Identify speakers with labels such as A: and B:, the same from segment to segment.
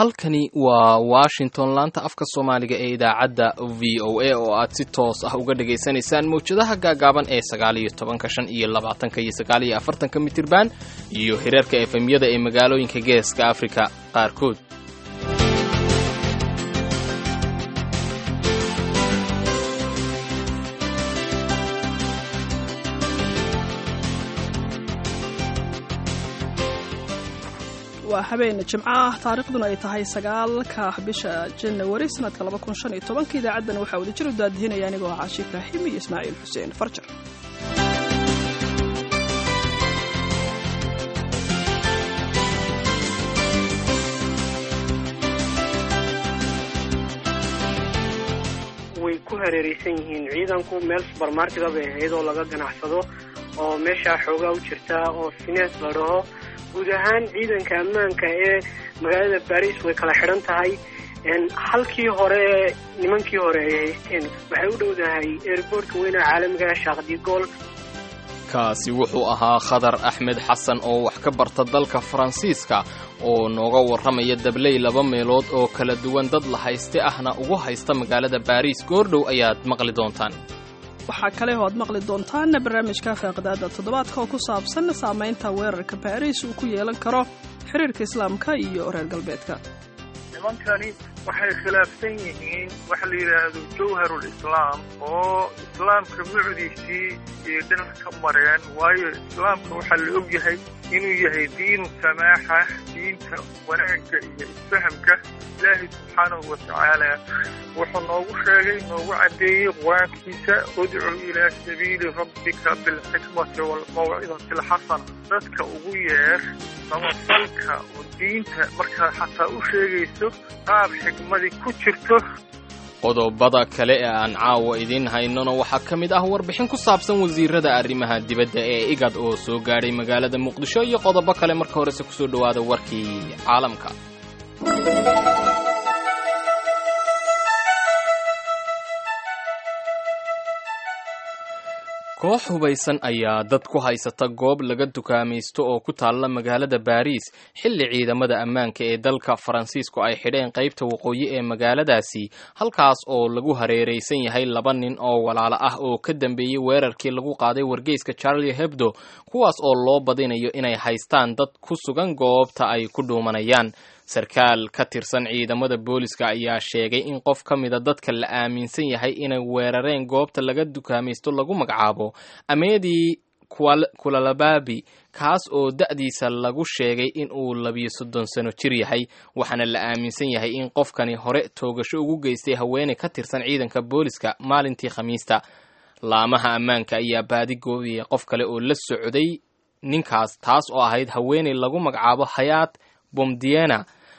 A: halkani waa washington laanta afka soomaaliga ee idaacadda v o a oo aad si toos ah uga dhagaysanaysaan mawjadaha gaagaaban ee sagaal iyo tobanka shan iyo labaatanka iyo sagaal iyo afartanka mitirban iyo hirarka efemyada ee magaalooyinka geeska afrika qaarkood
B: waa habeen jimco ah taariikhduna ay tahay sagaalka bisha janawari sanadka idaacaddan waxaa wada jir u daadihinaya anigoo caashi ibraahim iyo ismaaciil xuseen farjar
C: way ku hareeraysan yihiin ciidanku meel subermarkeda bay ahayd oo laga ganacsado oo meeshaa xoogaa u jirta oo finees la dhaho guud ahaan ciidanka ammaanka ee magaalada baris way kala xidhan tahay halkii hore nimankii hore ay haysteen waxay u dhowdahay airboortka weynaha caalamiga shaaqdigool
A: kaasi wuxuu ahaa khadar axmed xasan oo wax ka barta dalka faransiiska oo nooga warramaya dabley laba meelood oo kala duwan dad la hayste ahna ugu haysta magaalada baariis goordhow ayaad maqli doontaan
B: waxaa kale oo aad maqli doontaan barnaamijka faaqidaada toddobaadka oo ku saabsan saamaynta weerarka baariis uu ku yeelan karo xiriirka islaamka iyo reer galbeedka
D: nimankani waxay khilaafsan yihiin waxa la yidhaahdo jawharul islaam oo islaamka mucdiisii iyo dhinac ka mareen waayo islaamka waxaa la og yahay inuu yahay diinu samaaxa diinta wanaagga iyo isfahamka ilaahay subxaanahu watacaala wuxuu noogu sheegay noogu caddeeyey qur-aankiisa udcu ilaa sabiili rabbika bilxikmati waalmawcidati alxasana dadka ugu yeer samafalka oo diinta markaad xataa u sheegayso qaab xikmadii ku jirto
A: qodobada kale ee aan caawa idiin haynona waxaa ka mid ah warbixin ku saabsan wasiirada arrimaha dibadda ee igad oo soo gaadhay magaalada muqdisho iyo qodobo kale marka horese kusoo dhowaada warkii caalamka koox hubaysan ayaa dad ku haysata goob laga dukaamaysto oo ku taalla magaalada baariis xilli ciidamada ammaanka ee dalka faransiisku ay xidheen qaybta waqooyi ee magaaladaasi halkaas oo lagu hareeraysan yahay laba nin oo walaalo ah oo ka dambeeyey weerarkii lagu qaaday wargeyska charlie hebdo kuwaas oo loo badinayo inay haystaan dad ku sugan goobta ay ku dhuumanayaan sarkaal ka tirsan ciidamada booliska ayaa sheegay in qof ka mida dadka la aaminsan yahay inay weerareen goobta laga dukaamaysto lagu magacaabo ameedii kulalabaabi kaas oo da'diisa lagu sheegay in uu labiyo soddon sano jir yahay waxaana la aaminsan yahay in qofkani hore toogasho ugu geystay haweeney ka tirsan ciidanka booliska maalintii khamiista laamaha ammaanka ayaa baadi goobiyay qof kale oo la socday ninkaas taas oo ahayd haweeney lagu magacaabo hayaat bomdiena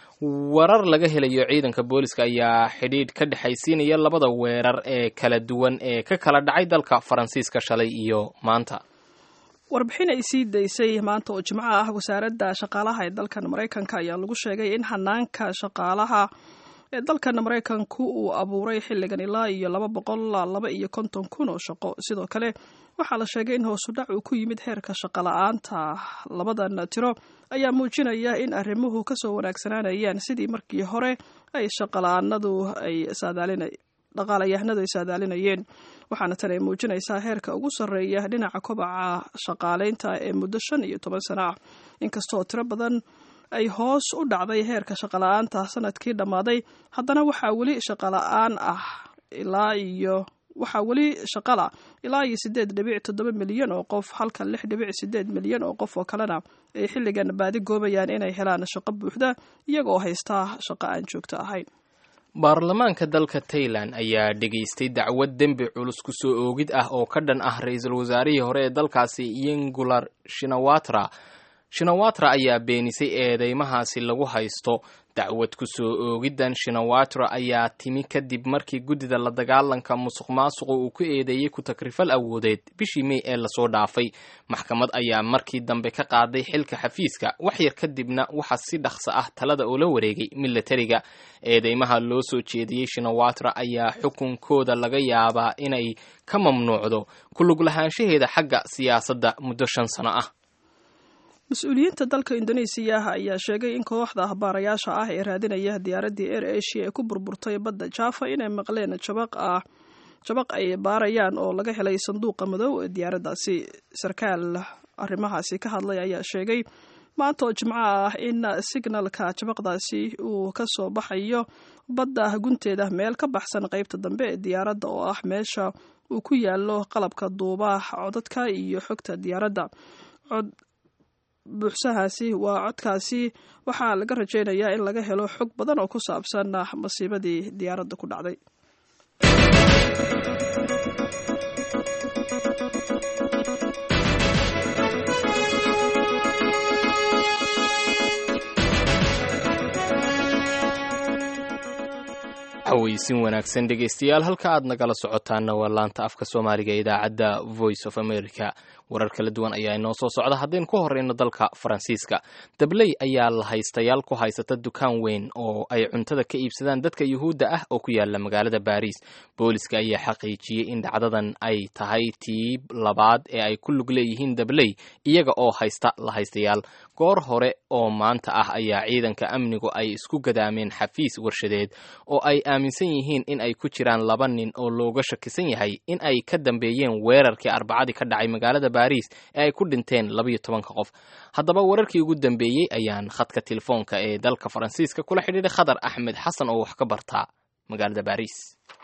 A: warar laga helayo ciidanka booliska ayaa xidhiidh ka dhexaysiinaya labada weerar ee kala duwan ee ka kala dhacay dalka faransiiska shalay iyo maanta
B: warbixin ay sii daysay maanta oo jimco ah wasaaradda shaqaalaha ee dalkan maraykanka ayaa lagu sheegay in hanaanka shaqaalaha ee dalkan maraykanku uu abuuray xilligan ilaa iyo laba boqol laba iyo konton kun oo shaqo sidoo kale waxaa la sheegay in hoosudhac uu ku yimid heerka shaqola'aanta labadan tiro ayaa muujinaya in arrimuhu kasoo wanaagsanaanayaan sidii markii hore ay shaqola'aanadu ay dhaqaalayahanadu ay saadaalinayeen waxaana tan ay muujinaysaa heerka ugu sarreeya dhinaca kobaca shaqaalaynta ee muddo shan iyo toban sano ah inkastooo tiro badan ay hoos u dhacday heerka shaqola'aanta sanadkii dhammaaday haddana waxaa weli shaqola'aan ah ilaa iyo waxaa weli shaqala ilaa iyo siddeed dhibic toddoba milyan oo qof halka lix dhibic siddeed milyan oo qof oo kalena ay xilligan baadi goobayaan inay helaan shaqo buuxda iyagoo haystaa shaqo aan joogto ahayn
A: baarlamaanka dalka tailan ayaa dhegaystay dacwad dembi culus ku soo oogid ah oo ka dhan ah ra-iisul wasaarihii hore ee dalkaasi yingular shinawatra shinawatra ayaa beenisay eedeymahaasi lagu haysto dacwad ku soo oogiddan shinawatra ayaa timi kadib markii guddida la dagaalanka musuq maasuqa uu ku eedeeyey ku takrifal awoodeed bishii mey ee lasoo dhaafay maxkamad ayaa markii dambe ka qaaday xilka xafiiska waxyar kadibna waxaa si dhaqso ah talada ula wareegay milatariga eedeymaha loo soo jeediyey shinawatra ayaa xukunkooda laga yaabaa inay ka mamnuucdo ku lug lahaanshaheeda xagga siyaasadda muddo shan sano ah
B: mas-uuliyiinta dalka indonesiya ayaa sheegay in kooxda ahbaarayaasha ah ee raadinaya diyaaraddii air asia ee ku burburtay badda java inay maqleen jabaq ah jabaq ay baarayaan oo laga helay sanduuqa madow ee diyaaraddaasi sarkaal arrimahaasi ka hadlay ayaa sheegay maanta oo jimco ah in signalka jabaqdaasi uu ka soo baxayo badda gunteeda meel ka baxsan qaybta dambe ee diyaaradda oo ah meesha uu ku yaalo qalabka duuba codadka iyo xogta diyaaradda cod buuxsahaasi waa codkaasi waxaa laga rajaynayaa in laga helo xog badan oo ku saabsan masiibadii diyaaradda ku dhacday
A: aweysin wanaagsan dhegaystayaal halka aad nagala socotaana waa laanta afka soomaaliga ee idaacadda voice of america warar kala duwan ayaa inoo soo socda haddaynu ku horeyno dalka faransiiska dabley ayaa la haystayaal ku haysata dukaan weyn oo ay cuntada ka iibsadaan dadka yuhuudda ah oo ku yaala magaalada baariis booliska ayaa xaqiijiyey in dhacdadan ay tahay tii labaad ee ay ku lug leeyihiin dabley iyaga oo haysta la haystayaal goor hore oo maanta ah ayaa ciidanka amnigu ay isku gadaameen xafiis warshadeed oo ay aaminsan yihiin in ay ku jiraan laba nin oo looga shakisan yahay in ay ka dambeeyeen weerarkii arbacadii ka dhacay magaalada baariis ee ay ku dhinteen labayo tobanka qof haddaba wararkii ugu dambeeyey ayaan khadka telefoonka ee dalka faransiiska kula xidhiidhay khadar axmed xasan oo wax ka bartaa magaalada baariis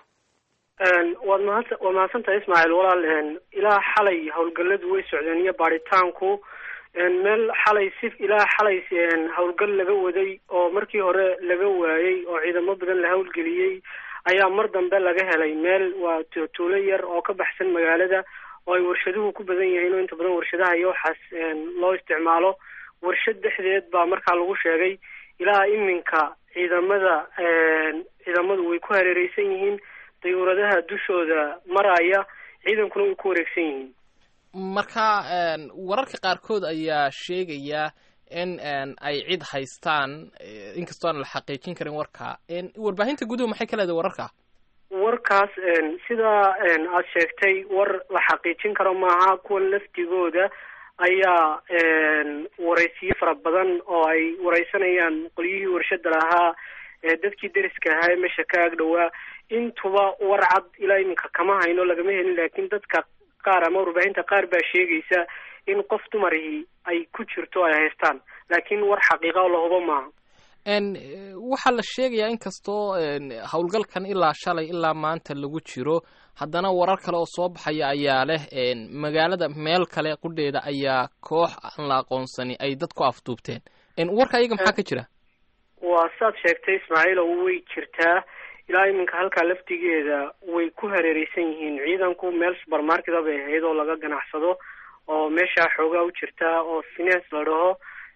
C: waad mahad waad mahadsantahay ismaaciil walaal ilaa xalay howlgalladu way socdeen iyo baaritaanku meel xalay si ilaa xalay howlgal laga waday oo markii hore laga waayey oo ciidamo badan la howlgeliyey ayaa mar dambe laga helay meel waa tuulo yar oo ka baxsan magaalada oo ay warshaduhu ku badan yihiin oo inta badan warshadaha iyo waxaas loo isticmaalo warshad dhexdeed baa markaa lagu sheegay ilaa iminka ciidamada ciidamadu way ku hareereysan yihiin dayuuradaha dushooda maraya ciidankuna way ku wareegsan yihiin
A: marka wararka qaarkood ayaa sheegaya in ay cid haystaan inkastoo aan la xaqiijin karin warka warbaahinta guduhu maxay ka leedahay wararka
C: warkaas sidaa aad sheegtay war la xaqiijin karo maaha kuwan laftigooda ayaa waraysiyo fara badan oo ay wareysanayaan qolyihii warshada lahaa dadkii deriska ahaa ee meesha ka agdhowaa intuba war cad ilaa iminka kama hayno lagama helin laakiin dadka qaar ama warbaahinta qaar baa sheegaysa in qof dumarihii ay ku jirto ay haystaan laakiin war xaqiiqa oo lahubo maaha
A: waxaa la sheegayaa inkastoo howlgalkan ilaa shalay ilaa maanta lagu jiro haddana warar kale oo soo baxaya ayaa leh magaalada meel kale qudheeda ayaa koox aan la aqoonsani ay dad ku afduubteen warka iyaga maxaa ka jira
C: waa saad sheegtay ismaaciil oo way jirtaa ilaa iminka halkaa laftigeeda way ku hareereysan yihiin ciidanku meel supermarketa bay ahayd oo laga ganacsado oo meeshaa xoogaa u jirtaa oo finance la dhaho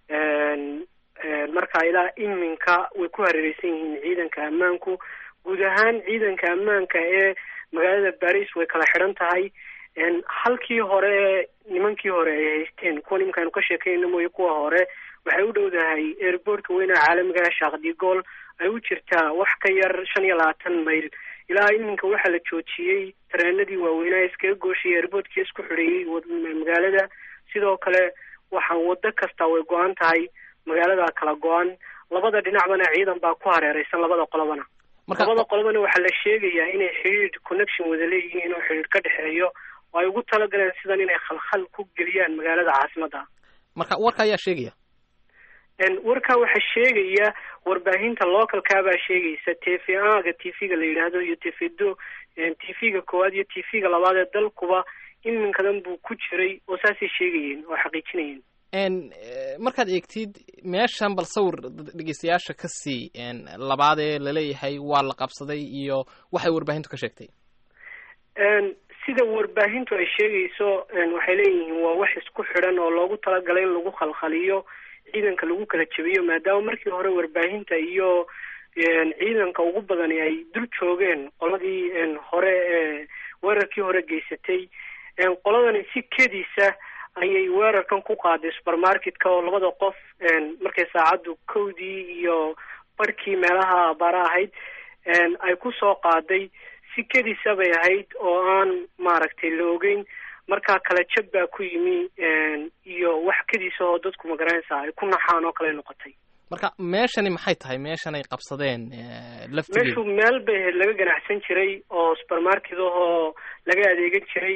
C: marka ilaa iminka way ku hareereysan yihiin ciidanka ammaanku guud ahaan ciidanka ammaanka ee magaalada baris way kala xidhan tahay halkii hore nimankii hore ay haysteen kuwa nimankaanu ka sheekayna mooye kuwa hore waxay u dhowdahay airportka weynaha caalamiga shaakdigool ay u jirtaa wax ka yar shan iyo labaatan mayl ilaa iminka waxaa la joojiyey tareenadii waaweynaa iskaga gooshayay airportkii isku xidheeyey magaalada sidoo kale waxaa wado kasta way go-an tahay magaalada kala go-an labada dhinacbana ciidan baa ku hareereysan labada qolobana labada qolobana waxaa la sheegayaa inay xidhiidh connection wada leeyihiin oo xidhiidh ka dhexeeyo oo ay ugu talagaleen sidan inay khalkhal ku geliyaan magaalada caasimadda
A: marka warka ayaa sheegaya
C: warkaa waxaa sheegaya warbaahinta localkaabaa sheegaysa t v aga t v-ga la yidhaahdo iyo t v do t v-ga koowaad iyo t v-ga labaad ee dalkuba iminkadan buu ku jiray oo saasay sheegayeen oo xaqiijinayeen
A: markaad eegtid meeshan bal sawir dhegeystayaasha ka sii labaadee laleeyahay waa la qabsaday iyo waxay warbaahintu ka sheegtay
C: sida warbaahintu ay sheegayso waxay leeyihiin waa wax isku xidhan oo loogu talagalay in lagu khalkhaliyo ciidanka lagu kala jebiyo maadaama markii hore warbaahinta iyo ciidanka ugu badani ay dul joogeen qoladii hore ee weerarkii hore geysatay qoladani si kediisa ayay weerarkan ku qaaday supermarketka oo labada qof markay saacaddu kowdii iyo barhkii meelaha abaara ahayd ay ku soo qaaday si kediisa bay ahayd oo aan maaragtay la ogeyn markaa kala jab baa ku yimi iyo iyo wax kadiisa oo dadku magaranaysaa ay ku naxaan oo kale noqotay
A: marka meeshani maxay tahay meeshan ay qabsadeen laftigeeda
C: meeshu meel bay ahayd laga ganacsan jiray oo supermarket ahoo laga adeegan jiray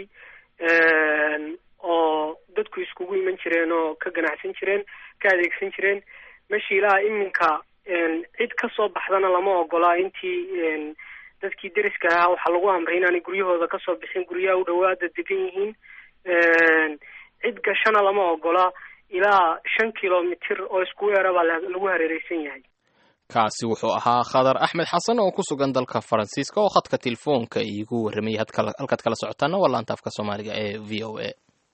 C: oo dadku iskugu iman jireen oo ka ganacsan jireen ka adeegsan jireen meesha ilaa iminka cid ka soo baxdana lama ogola intii dadkii deriska ahaa waxaa lagu amray inaanay guryahooda kasoo bixin guryaha u dhawaada degan yihiin cid gashana lama ogola ilaa shan kilomitir oo isku weera baa lagu hareereysan yahay
A: kaasi wuxuu ahaa khadar axmed xasan oo ku sugan dalka faransiiska oo khadka telefoonka iigu warramayay halkaad kala socotaana waa laanta afka soomaaliga ee v o a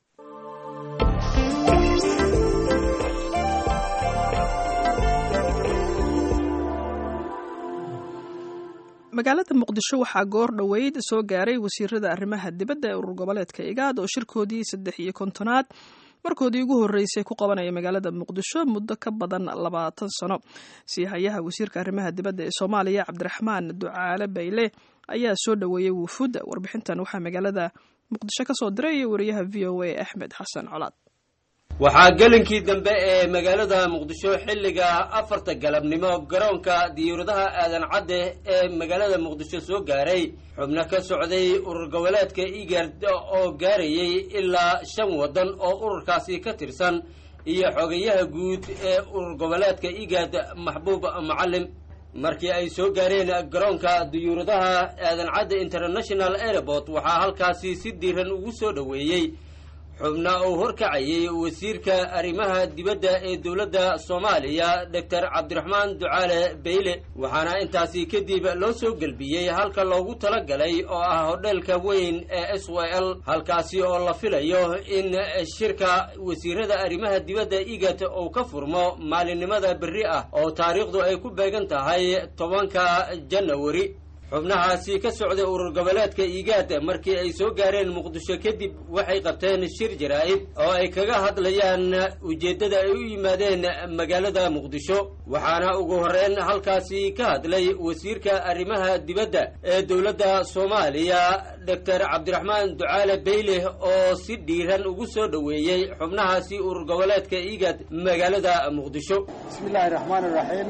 B: magaalada muqdisho waxaa goor dhoweyd soo gaaray wasiirada arrimaha dibadda ee urur goboleedka igaad oo shirkoodii saddex iyo kontonaad markoodii ugu horreysay ku qabanaya magaalada muqdisho muddo ka badan labaatan sano siihayaha wasiirka arrimaha dibadda ee soomaaliya cabdiraxmaan ducaale bayle ayaa soo dhoweeyey wufuudda warbixintan waxaa magaalada muqdisho ka soo diray wariyaha v o a axmed xasan colaad
E: waxaa gelinkii dambe ee magaalada muqdisho xilliga afarta galabnimo garoonka diyaaradaha aadan cadde ee magaalada muqdisho soo gaaray xubno ka socday urur goboleedka igard oo gaarayay ilaa shan waddan oo ururkaasi ka tirsan iyo xogayaha guud ee urur goboleedka igad maxbuub macalim markii ay soo gaareen garoonka diyuuradaha aadan cadde international airport waxaa halkaasi si diiran ugu soo dhoweeyey xubna uu horkacayay wasiirka arrimaha dibadda ee dowladda soomaaliya doctor cabdiraxmaan ducaale bayle waxaana intaasi kadib loo soo gelbiyey halka loogu tala galay oo ah hodheelka weyn ee s y l halkaasi oo la filayo in shirka wasiirada arrimaha dibadda igat uu ka furmo maalinimada berri ah oo taariikhdu ay ku beegan tahay tobanka janawari xubnahaasi ka socday urur goboleedka igaad markii ay soo gaareen muqdisho kadib waxay qabteen shir jaraa'id oo ay kaga hadlayaan ujeeddada ay u yimaadeen magaalada muqdisho waxaana ugu horreyn halkaasi ka hadlay wasiirka arrimaha dibadda ee dowladda soomaaliya doctor cabdiraxmaan ducaale bayle oo si dhiiran ugu soo dhoweeyey xubnahaasi urur goboleedka igaad magaalada muqdisho
F: bismiillaahi raxmaan iraxiim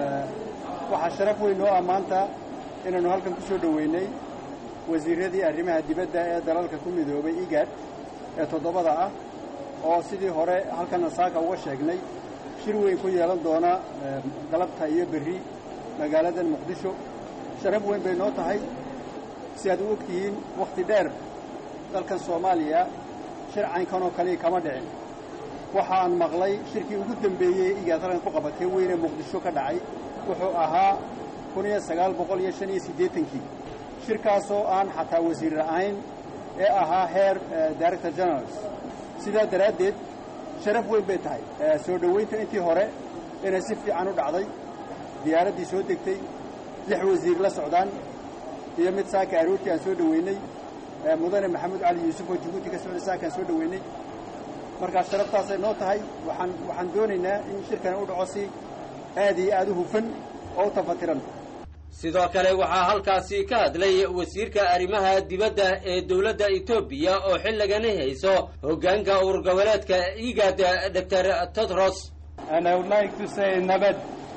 F: waxaa sharaf weyn oo ah maanta inaannu halkan ku soo dhoweynay wasiiradii arrimaha dibadda ee dalalka ku midoobay igad ee toddobada ah oo sidii hore halkan nasaaka uga sheegnay shir weyn ku yeelan doona galabta iyo berri magaaladan muqdisho sharaf weyn bay noo tahay si aad u og tihiin wakhti dheer dalkan soomaaliya shir caynkan oo kaliya kama dhicin waxaan maqlay shirkii ugu dembeeyey igaad halkan ku qabatay weyne muqdisho ka dhacay wuxuu ahaa kun iyo sagaal boqol iyo shan iyo siddeetankii shirkaasoo aan xataa wasiir ahayn ee ahaa heer director generals sidaa daraaddeed sharaf weyn bay tahay soo dhoweynta intii hore inay si fiican u dhacday diyaaraddii soo degtay lix wasiir la socdaan iyo mid saaka aroortii aan soo dhoweynay mudane maxamed cali yuusuf oo jabuuti ka socday saakaan soo dhoweynay markaa sharaftaasay noo tahay waxaan waxaan doonaynaa in shirkan u dhaco si aad iyo aad u hufan oo u tafatiran
E: sidoo kale waxaa halkaasi ka hadlay wasiirka arrimaha dibadda ee dowladda etoobiya oo xilligani hayso hoggaanka urur goboleedka igad doctor tedros
G: and I would like to say nabad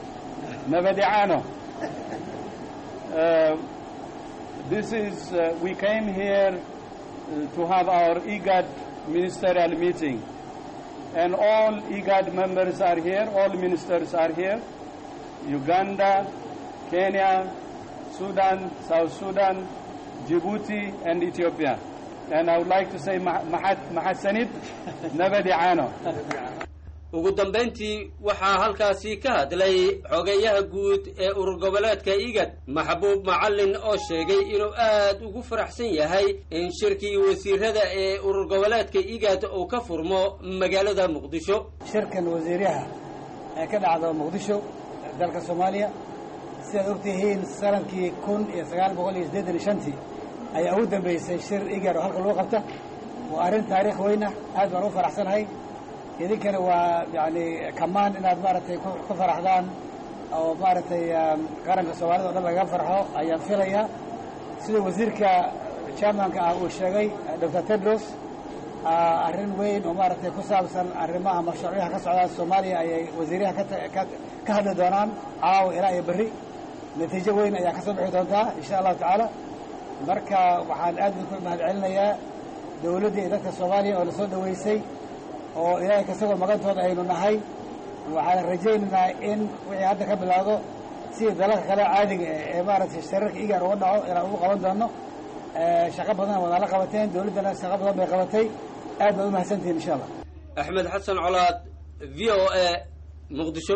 G: nabadiano uh, this is uh, we came here uh, to have our igad ministerial meeting and all igad members are here all ministers are here uganda Kenya, Sudan, South Sudan, Djibouti, and Ethiopia. And I would like to say Mahasanid Nabadiano.
E: ugu dambayntii waxaa halkaasi ka hadlay xogeyaha guud ee urur goboleedka igad maxbuub macallin oo sheegay inuu aad ugu faraxsan yahay in shirkii wasiirada ee urur goboleedka igad uu ka furmo magaalada muqdisho
H: shirkan wasiiraha ee ka dhacdo muqdisho dalka soomaaliya sidaad og tihiin sanadkii kun iyo sagaal boqol iyo siddeetan iyo shantii ayaa ugu dambaysay shir igar oo halka lagu qabta waa arrin taariikh weyna aad baan u faraxsanahay idinkana waa yacni kamaan inaad maaragtay ku faraxdaan oo maaragtay qaranka soomaalida o dhan lagaga farxo ayaan filayaa sida wasiirka chairmanka ah uu sheegay doctor tedros arrin weyn oo maaragtay ku saabsan arrimaha mashruucyaha ka socdaa soomaaliya ayay wasiiraha ka hadli doonaan caawa ilaa iyo berri natiijo weyn ayaa ka soo bixi doontaa insha allahu tacaala marka waxaan aad idinku mahad celinayaa dawladda iyo dadka soomaaliya oo lasoo dhaweysay oo ilaahay kasagoo magantooda aynu nahay waxaan rajaynaynaa in wixii hadda ka bilaawdo sidii dalalka kale caadiga ee maaragtay shirarka igaar uga dhaco inaan ugu qaban doono shaqo badan waad nala qabateen dawladdana shaqo badan bay qabatay aad baad u mahadsantihin insha allah
E: axmed xasan colaad v o a muqdisho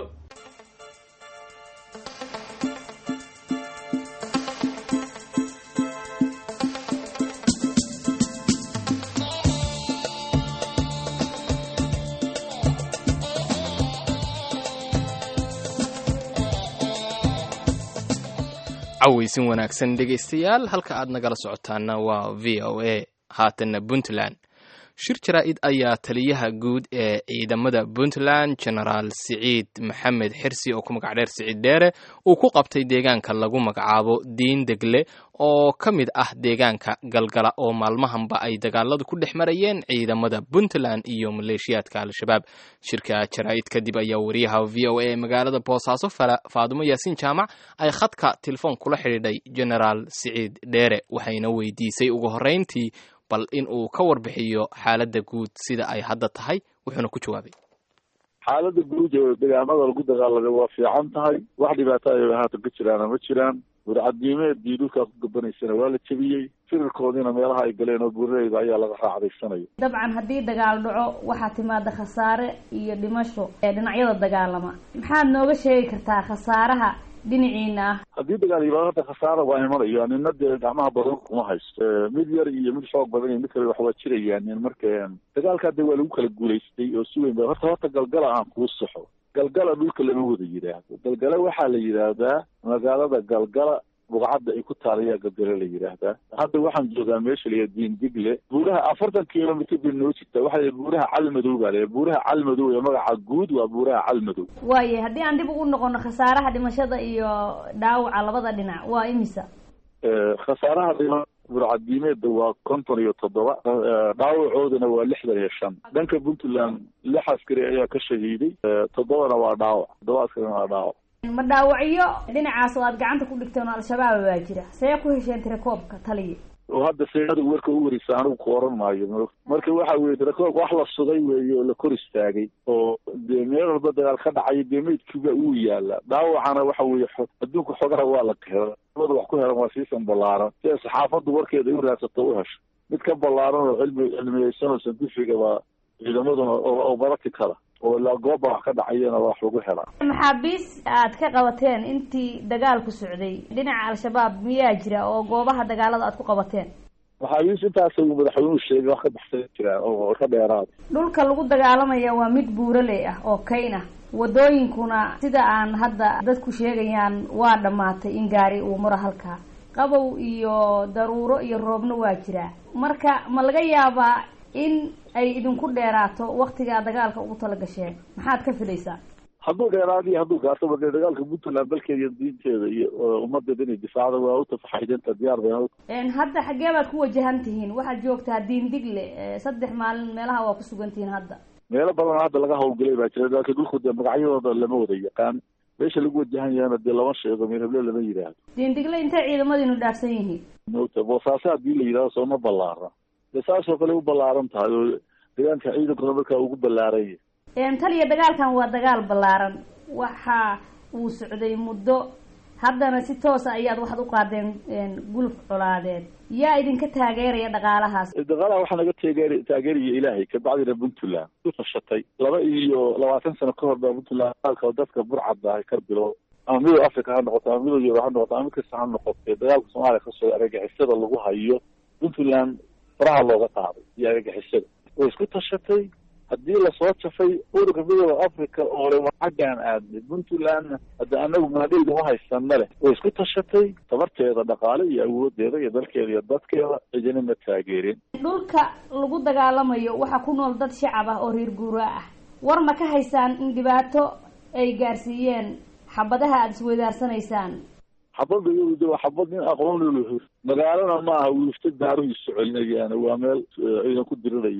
A: cawaysin wanaagsan dhegaystayaal halka aad nagala socotaana waa v o a haatanna puntland shir jaraa-id ayaa taliyaha guud ee ciidamada puntland genaraal siciid maxamed xirsi oo ku magac dheer siciid dheere uu ku qabtay deegaanka lagu magacaabo diin degle oo ka mid ah deegaanka galgala oo maalmahanba ay dagaaladu ku dhex marayeen ciidamada puntland iyo maleeshiyaadka al-shabaab shirka jaraa-id kadib ayaa wariyaha v o a ee magaalada boosaaso faadumo yaasiin jaamac ay khadka telefoon kula xidhiidhay genaraal siciid dheere waxayna weydiisay ugu horreyntii bal in uu ka warbixiyo xaaladda guud sida ay hadda tahay wuxuuna ku jawaabay
I: xaaladda guud ee deegaamada lagu dagaalamay waa fiican tahay wax dhibaato ay haatan ka jiraana ma jiraan warcadiimeedii dhulkaa ku gabanaysana waa la jebiyey firarkoodiina meelaha ay galeen oo buuraleyda ayaa laga raacdaysanaya
J: dabcan haddii dagaal dhaco waxaa timaada khasaare iyo dhimasho ee dhinacyada dagaalama maxaad nooga sheegi kartaa khasaaraha dhinaciina ah
I: haddii dagaal yimaado hadda khasaara waa imanayo nina dee gacmaha badan kuma haysto mid yar iyo mid xoog badan iyo mid kale wax waa jirayaan marka dagaalkaa de waa lagu kala guulaystay oo si weyn ba horta horta galgala aan kuu saxo galgala dhulka lama wada yidhaahdo galgala waxaa la yidhaahdaa magaalada galgala bugcadda ay ku taalayaa galgala la yidhaahdaa hadda waxaan joogaa meesha layaa diin digle buuraha afartan kilomitr bay noo jirtaa waxaa la buuraha calmadow baa la buuraha calmadow ee magaca guud waa buuraha calmadow
J: waaye haddii aan dib ugu noqono khasaaraha dhimashada iyo dhaawaca labada dhinac waa imisa
I: khasaaraha dhima burcadiimeedda waa konton iyo toddoba dhaawacoodana waa lixdan iyo shan dhanka puntland lix askari ayaa ka shahiiday toddobana waa dhaawac toddoba askarina waa dhaawac
J: ma dhaawacyo dhinacaas oo aad gacanta ku dhigteen oo al-shabaab baa jira see ku hesheen tirakoobka taliya
I: oo hadda seada warka u wareysa anigu ku oran maayo marka waxa weye tirakoobka wax la sugay weeye oo la kor istaagay oo dee meel walba dagaal ka dhacayo dee meydkiiba uu yaala dhaawacana waxa weeye adduunka xogaha waa la hela labada wax ku helan waa siisan ballaaran si ay saxaafaddu warkeeda u raadsato u hesho mid ka ballaaran oo cilmi cilmiyeysan oo santifiga baa ciidamaduna oo barati kala oo ilaa gooba wax ka dhacayana wax lagu helaa
J: maxaabiis aad ka qabateen intii dagaalku socday dhinaca al-shabaab miyaa jira oo goobaha dagaalada aad ku qabateen
I: maxaabiis intaas uu madaxweynuhu sheegay wax ka baxsan jiraan oo ka dheeraada
J: dhulka lagu dagaalamaya waa mid buuraley ah oo kayn ah wadooyinkuna sida aan hadda dadku sheegayaan waa dhammaatay in gaari uu maro halkaa qabow iyo daruuro iyo roobna waa jiraa marka ma laga yaabaa in ay idinku dheeraato waktigaa dagaalka ugu tala gasheen maxaad ka filaysaa
I: hadduu dheeraado iyo hadduu gaarto dee dagaalka puntland dalkeeda iyo diinteeda iyo ummadeeda inay difaacdo waa utafaxaydenta diyaar bay
J: hadda xaggee baad ku wajahan tihiin waxaad joogtaa diin digle saddex maalin meelaha waa ku sugan tihiin hadda
I: meelo badan hadda laga hawlgalay baa jira laakiin dhulku dee magacyadooda lama wada yaqaan meesha lagu wajahan yahana dee lama sheego meelheble lama yidhaahdo
J: diin digle intay ciidamadiinu dhaafsan yihiin
I: mota boosaaso haddii la yidhahdo sooma ballaara dee saasoo kale u ballaaran tahay oo deegaanka ciidankuna markaa ugu ballaaran yahay
J: taliya dagaalkan waa dagaal ballaaran waxa uu socday muddo haddana si toosa ayaad waxaad u qaadeen guluf colaadeed yaa idinka taageeraya dhaqaalahaas
I: dhaqaalaha waxaa naga taageer taageeraya ilaahay kabacdina puntland ku tashatay laba iyo labaatan sano ka hor baa puntland dagaalka dadka burcadda ay ka bilo ama midow africa ha noqoto ama midow yurub ha noqoto ama mid kasta ha noqotee dagaalka soomaaliya kasoo argagixisada lagu hayo puntland faraha looga qaaday iyo argagixisada way isku tashatay haddii lasoo jafay ururka midooda africa oo le xaggaan aadnay puntlandna hadda anagu maadheyda ma haysana leh way isku tashatay tabarteeda dhaqaale iyo awoodeeda iyo dalkeeda iyo dadkeeda cidina ma taageerin
J: dhulka lagu dagaalamayo waxaa ku nool dad shacab ah oo reer guuraa ah war ma ka haysaan in dhibaato ay gaarsiiyeen xabadaha aada isweydaarsanaysaan
I: xabadda iyadu waa xabad nin aqoon lulu magaalana ma aha wiifta daaruhiisu celinayaan waa meel ciidan ku dirirayo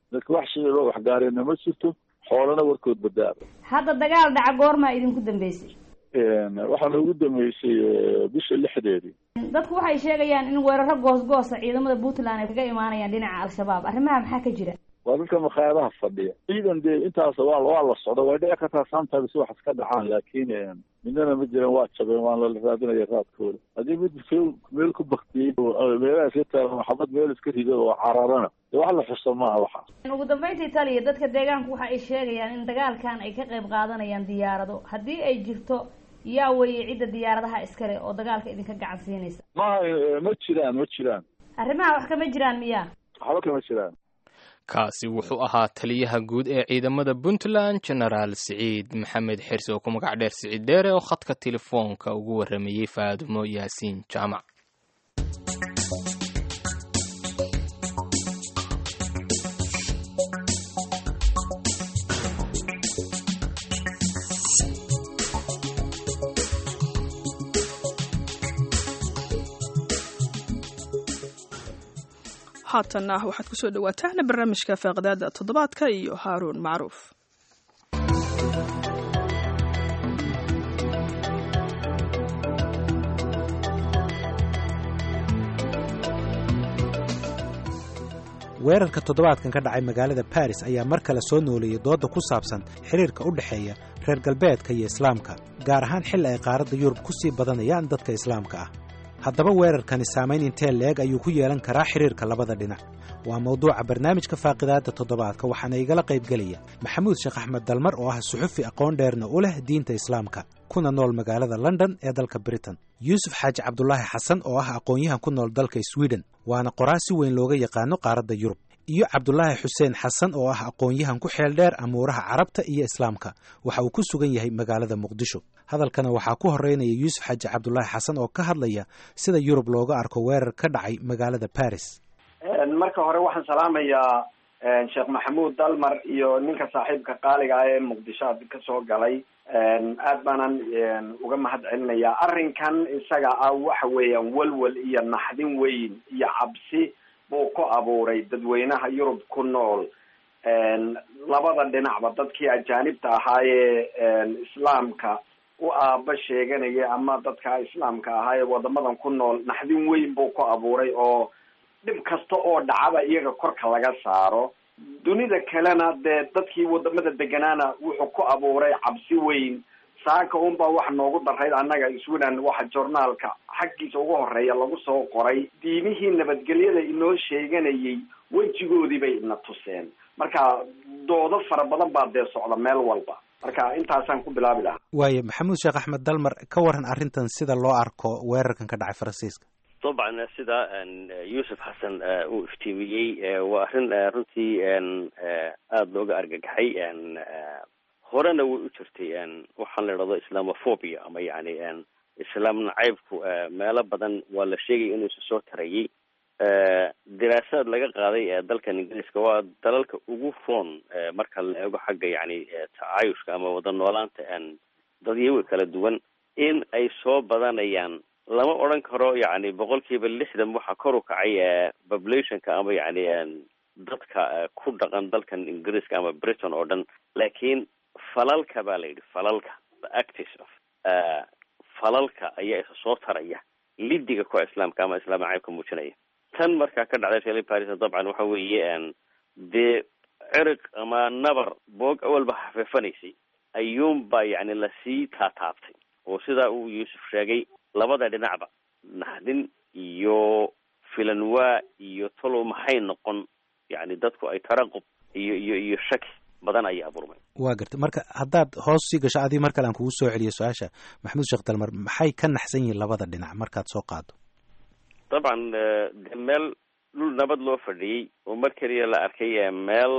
I: dadka wax shiciboo waxgaareenna ma jirto xoolana warkood badaaba
J: hadda dagaal dhaca goormaa idinku dambeysay
I: waxaa noogu dambeysay bisha lixdeedii
J: dadku waxay sheegayaan in weeraro goosgoosa ciidamada puntland ay kaga imaanayaan dhinaca al-shabaab arrimaha maxaa ka jira
I: waa dadka makhaayadaha fadhiya ciidan dee intaas waa waa la socda way dhici kartaa sometimes wax iska dhacaan laakiin midnana ma jiran waa jabeen waan la raadinaya raadkooda haddii mid meel ku baktiyey meelaha iska taagan maxamad meel iska rido oo cararana dee wax la xuso maaha waxaas
J: ugu dambeyntii taliya dadka deegaanku waxa ay sheegayaan in dagaalkan ay ka qayb qaadanayaan diyaarado haddii ay jirto yaa weeye cidda diyaaradaha iskale oo dagaalka idinka gacan siinaysa
I: maha ma jiraan ma jiraan
J: arrimaha wax kama jiraan miya
I: waxba kama jiraan
A: kaasi wuxuu ahaa taliyaha guud ee ciidamada puntland genaraal siciid maxamed xirsi oo ku magac dheer siciid dheere oo khadka telefoonka ugu warramayey faadumo yaasiin jaamac
B: haatanna waxaad ku soo dhawaataan barnaamijka faaqdaada toddobaadka iyo haaruun macruuf
K: weerarka toddobaadkan ka dhacay magaalada baris ayaa mar kale soo nooleeyey doodda ku saabsan xiriirka u dhexeeya reer galbeedka iyo islaamka gaar ahaan xilli ay qaaradda yurub ku sii badanayaan dadka islaamka ah haddaba weerarkani saamayn intee leeg ayuu ku yeelan karaa xiriirka labada dhinac waa mawduuca barnaamijka faaqidaadda toddobaadka waxaana igala qaybgelaya maxamuud sheekh axmed dalmar oo ah suxufi aqoon dheerna u leh diinta islaamka kuna nool magaalada london ee dalka britain yuusuf xaaji cabdulaahi xasan oo ah aqoon-yahan ku nool dalka sweden waana qoraa si weyn looga yaqaano qaaradda yurub iyo cabdulaahi xuseen xasan oo ah aqoon-yahan ku xeel dheer amuuraha carabta iyo islaamka waxa uu ku sugan yahay magaalada muqdisho hadalkana waxaa ku horeynaya yuusuf xaaji cabdulaahi xasan oo ka hadlaya sida yurub looga arko weerar ka dhacay magaalada baris
L: marka hore waxaan salaamayaa sheekh maxamuud dalmar iyo ninka saaxiibka qaaliga ah ee muqdisho ad ka soo galay aad baanan uga mahad celinayaa arrinkan isaga ah waxa weeyaan walwal iyo naxdin weyn iyo cabsi buu ku abuuray dadweynaha yurub ku nool labada dhinacba dadkii ajaanibta ahaayee islaamka u aaba sheeganaya ama dadka islaamka ahaayee wadamadan ku nool naxdin weyn buu ku abuuray oo dhib kasta oo dhacaba iyaga korka laga saaro dunida kalena dee dadkii wadamada deganaana wuxuu ku abuuray cabsi weyn saaka unbaa waxa noogu darayd annaga sweden waxa journaalka xaggiisa ugu horeeya lagu soo qoray diimihii nabadgelyada inoo sheeganayay wejigoodii bay ina tuseen marka doodo fara badan baa dee socda meel walba marka intaasaan ku bilaabi lahaa
K: waayo maxamuud sheekh axmed dalmar ka waran arrintan sida loo arko weerarkan ka dhacay faransiiska
M: dabcan sida yuusuf xasan uu iftiimiyey waa arrin runtii aada looga argagaxay horena way u jirtay waxaan la idhahdo islamophobia ama yani islaam nacaybku meelo badan waa la sheegaya inuu isu soo tarayay diraasaad laga qaaday dalkan ingiriiska waa dalalka ugu roon marka la eego xagga yani tacaayushka ama wada noolaanta dadyawi kala duwan in ay soo badanayaan lama odran karo yani boqol kiiba lixdan waxaa kor u kacay populationka ama yani dadka ku dhaqan dalkan ingiriiska ama britain oo dhan laakiin falalka baa la yidhi falalka the actis of falalka ayaa isa soo taraya lidiga kuwa islaamka ama islaam nacaybka muujinaya tan markaa ka dhacday reer paris dabcan waxa weeye dee cirig ama nabar boog awalba hafeefanaysay ayuunbaa yani lasii taataabtay oo sidaa uu yuusuf sheegay labada dhinacba naxdin iyo filanwaa iyo talow maxay noqon yani dadku ay taraqub iyo iyo iyo shaki badan ayaa abuurmay
K: waa gartay marka haddaad hoos sii gasho adii mar kale aan kugu soo celiyo su-aasha maxamuud sheekh dalmar maxay ka naxsan yihiin labada dhinac markaad soo qaado
M: dabcan de meel dhul nabad loo fadhiyey oo mar keliya la arkay meel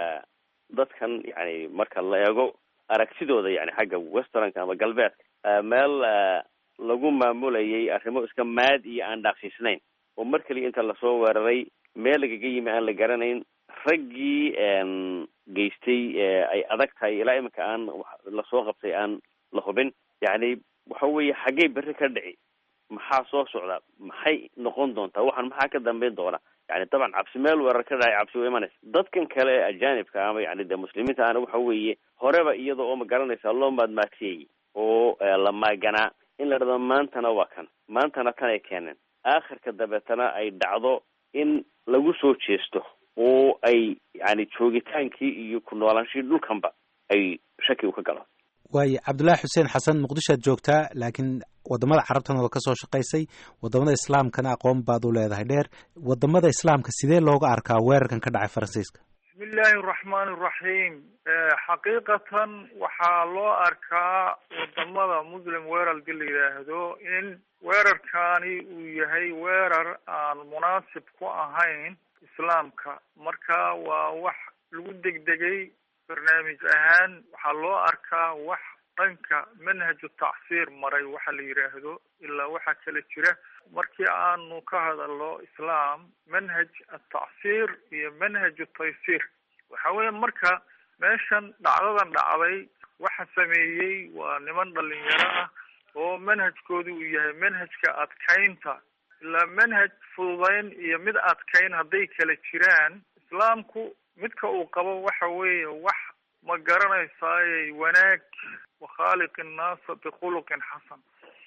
M: dadkan yani marka la eego aragtidooda yani xagga westernka ama galbeedka meel lagu maamulayay arrimo iska maad iyo aan dhaaqsiisnayn oo mar keliya inta lasoo weeraray meel lagaga yimi aan la garanayn raggii geystay ay adag tahay ilaa iminka aan lasoo qabtay aan la hubin yani waxa weeye xaggay berri ka dhici maxaa soo socda maxay noqon doontaa waxaan maxaa ka dambeyn doona yani dabcan cabsi meel weerar ka dhacay cabsi way imanaysa dadkan kale ee ajaanibka ama yani de muslimiinta ana waxa weeye horeba iyada oo ma garanaysa loo maadmaadseeyey oo la maaganaa in la dhado maantana waa kan maantana tan ay keeneen aakhirka dabeetana ay dhacdo in lagu soo jeesto oo ay yani joogitaankii iyo ku noolaanshihii dhulkanba ay shaki u ka galo
K: waayo cabdullaahi xuseen xasan muqdishoad joogtaa laakiin wadamada carabtana waa ka soo shaqaysay wadamada islaamkana aqoon baad u leedahay dheer wadamada islaamka sidee looga arkaa weerarkan ka dhacay faransiiska
D: bismi illaahi araxmaani iraxiim xaqiiqatan waxaa loo arkaa wadamada muslim weerarka la yidhaahdo in weerarkaani uu yahay weerar aan munaasib ku ahayn islaamka marka waa wax lagu degdegay barnaamij ahaan waxaa loo arkaa wax dhanka manhaju tacsiir maray waxa la yidhaahdo ilaa waxaa kala jira markii aanu ka hadalno islaam manhaj atacsiir iyo manhaju taysiir waxa weya marka meeshan dhacdadan dhacday waxa sameeyey waa niman dhalinyaro ah oo manhajkoodu uu yahay manhajka adkaynta ilaa manhaj fududayn iyo mid adkayn hadday kala jiraan islaamku midka uu qabo waxa weeye wax ma garanaysaaye wanaag wakhaaliq innaasa bikhuluqin xasan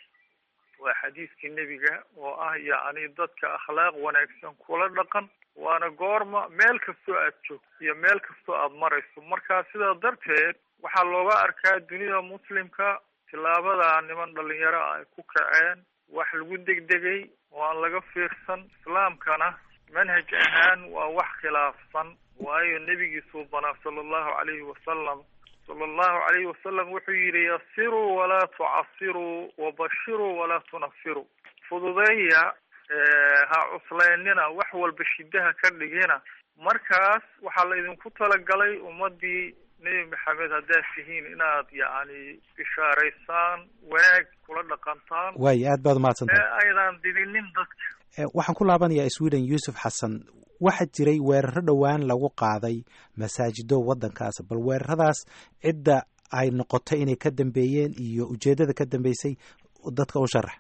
D: waa xadiiskii nebiga oo ah yacni dadka akhlaaq wanaagsan kula dhaqan waana goorma meel kastoo aad joogto iyo meel kastoo aada marayso marka sidaa darteed waxaa looga arkaa dunida muslimka tillaabada niman dhalinyaro ah ay ku kaceen wax lagu degdegay oo aan laga fiirsan islaamkana manhaj ahaan waa wax khilaafsan waayo nebigiisuu banaa sala allahu calayhi wasalam sala allahu calayhi wasalam wuxuu yidhi yasiruu walaa tucasiruu wabashiruu walaa tunafiruu fududeeya ha cuslaynina wax walba shidaha ka dhigina markaas waxaa la idinku talagalay ummadii nebi maxamed haddaad tihiin inaad yacni bishaaraysaan wanaag kula dhaqantaan
K: waayo aad baad umahadsantahay
D: ee aydan didinin dadka
K: waxaan ku laabanayaa sweden yuusuf xasan waxaa jiray weeraro dhowaan lagu qaaday masaajido waddankaas bal weeraradaas cidda ay noqotay inay ka dambeeyeen iyo ujeeddada ka dambeysay dadka u sharax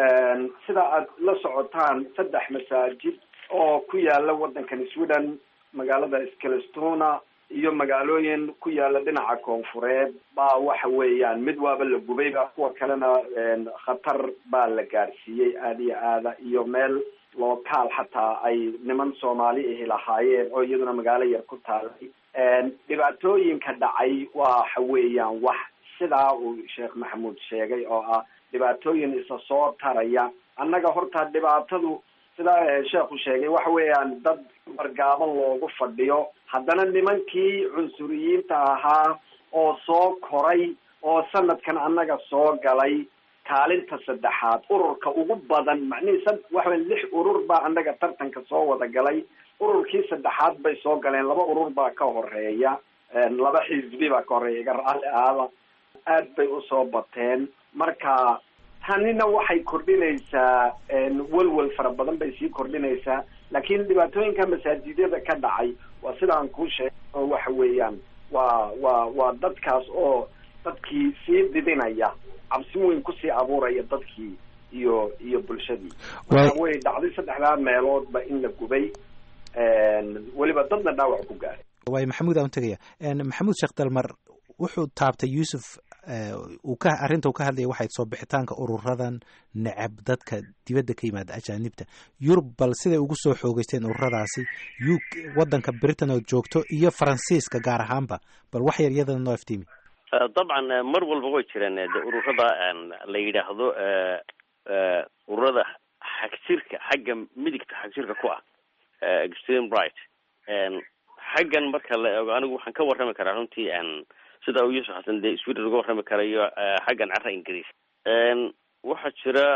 L: sida aad la socotaan saddex masaajid oo ku yaala waddankan sweden magaalada skelestona iyo magaalooyin ku yaala dhinaca koonfureed baa waxa weeyaan mid waaba la gubayba kuwa kalena khatar baa la gaadhsiiyey aada iyo aada iyo meel lookaal xataa ay niman soomaali ahi lahaayeen oo iyaduna magaalo yar ku taalay dhibaatooyinka dhacay waxa weeyaan wax sidaa uu sheekh maxamuud sheegay oo ah dhibaatooyin isa soo taraya annaga horta dhibaatadu sidaa sheekhu sheegay waxa weeyaan dad bargaaban loogu fadhiyo haddana nimankii cunsuriyiinta ahaa oo soo koray oo sanadkan annaga soo galay kaalinta saddexaad ururka ugu badan macnihii sa waxa lix urur baa annaga tartanka soo wada galay ururkii saddexaad bay soo galeen laba urur baa ka horeeya laba xisbi baa ka horeeya iga raalli aada aad bay usoo bateen marka tanina waxay kordhinaysaa welwel fara badan bay sii kordhinaysaa laakiin dhibaatooyinka masaajidyada ka dhacay waa sidaan kuu sheegay oo waxa weeyaan waa waa waa dadkaas oo dadkii sii didinaya cabsi weyn kusii abuuraya dadkii iyo iyo bulshadii waxa wey dhacday saddexdaa meeloodba in la gubay weliba dadna dhaawac ku gaaray
K: waayo maxamuud aan tegaya maxamuud sheekh dalmar wuxuu taabtay yuusuf uu ka arrinta uu ka hadlaya waxay soo bixitaanka ururadan necab dadka dibadda ka yimaada ajaanibta yurub bal siday ugu soo xoogeysteen ururadaasi u waddanka britain oo joogto iyo faransiiska gaar ahaanba bal wax yar iyadana noo iftiimi
M: dabcan mar walba way jireen de ururada la yidhaahdo ururada xagjirka xagga midigta xagjirka ku ah extreme right xaggan marka la eego anigu waxaan ka warrami karaa runtii sida uu yuusuf xasan dee sweden uga warrami karayo xaggan cara ingiriis waxaa jira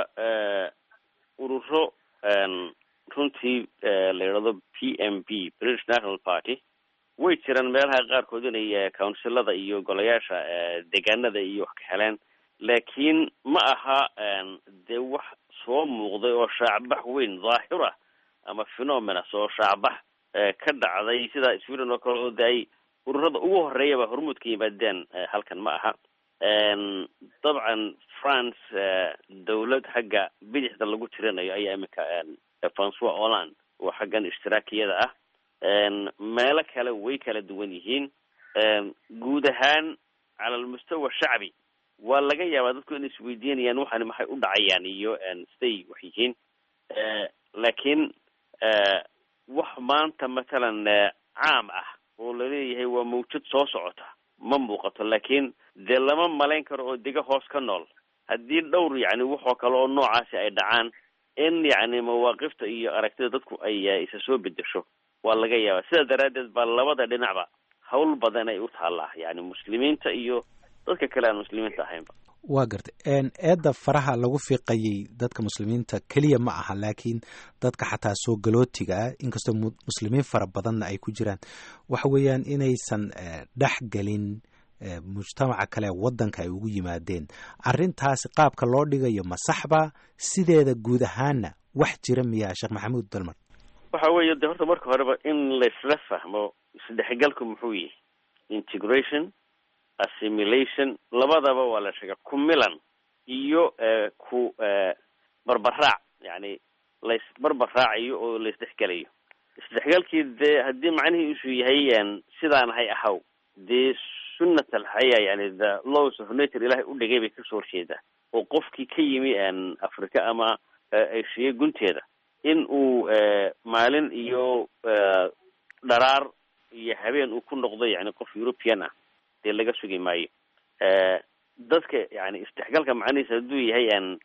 M: ururo runtii la yidhahdo p m b british national party way jiraan meelaha qaarkood inay counsilada iyo golayaasha deegaanada iyo wax ka heleen laakiin ma aha dee wax soo muuqday oo shaacbax weyn dhaahir ah ama phenomenas oo shaacbax ka dhacday sida sweden oo kale oo de ay ururada ugu horeeyaba hormuud ka yimaadeen halkan ma aha dabcan france dawlad xagga bidixda lagu tirinayo ayaa iminka francois holland oo xaggan ishtiraakiyada ah meelo kale way kala duwan yihiin guud ahaan cala almustawa shacbi waa laga yaabaa dadku inay isweydiinayaan waxani maxay u dhacayaan iyo siday wax yihiin laakiin wax maanta matalan caam ah oo laleeyahay waa mawjad soo socota ma muuqato laakiin dee lama malayn karo oo dega hoos ka nool haddii dhowr yacni waxoo kale oo noocaasi ay dhacaan in yacni mawaaqifta iyo aragtida dadku ay isa soo bedesho waa laga yaabaa sidaa daraaddeed baa labada dhinacba hawl badan ay u taallaa yani muslimiinta iyo dadka kale aan muslimiinta ahaynba
K: waa gartay eedda faraha lagu fiiqayay dadka muslimiinta keliya ma aha laakiin dadka xataa soo galootiga ah inkastoo muslimiin fara badanna ay ku jiraan waxa weeyaan inaysan dhex gelin mujtamaca kale waddanka ay ugu yimaadeen arrintaasi qaabka loo dhigayo ma saxba sideeda guud ahaanna wax jira miyaa sheekh maxamuud dalmar
M: waxa weeye de horta marka horeba in laysla fahmo isdhexgalku muxuu yihi integration assimilation labadaba waa la sheega ku milan iyo ku barbaraac yani lays barbaraacayo oo laysdhexgelayo isdhexgalkii dee haddii macnihiisu yahay sidaan hay ahaw dee sunnat alxaya yani the laws of nature ilahay u dhigay bay kasoo horjeedaa oo qofkii ka yimi africa ama eshiya gunteeda in uu maalin iyo dharaar iyo habeen uu ku noqdo yani qof european ah dee laga sugi maayo dadka yani isdhexgalka macnihiisa hadduu yahay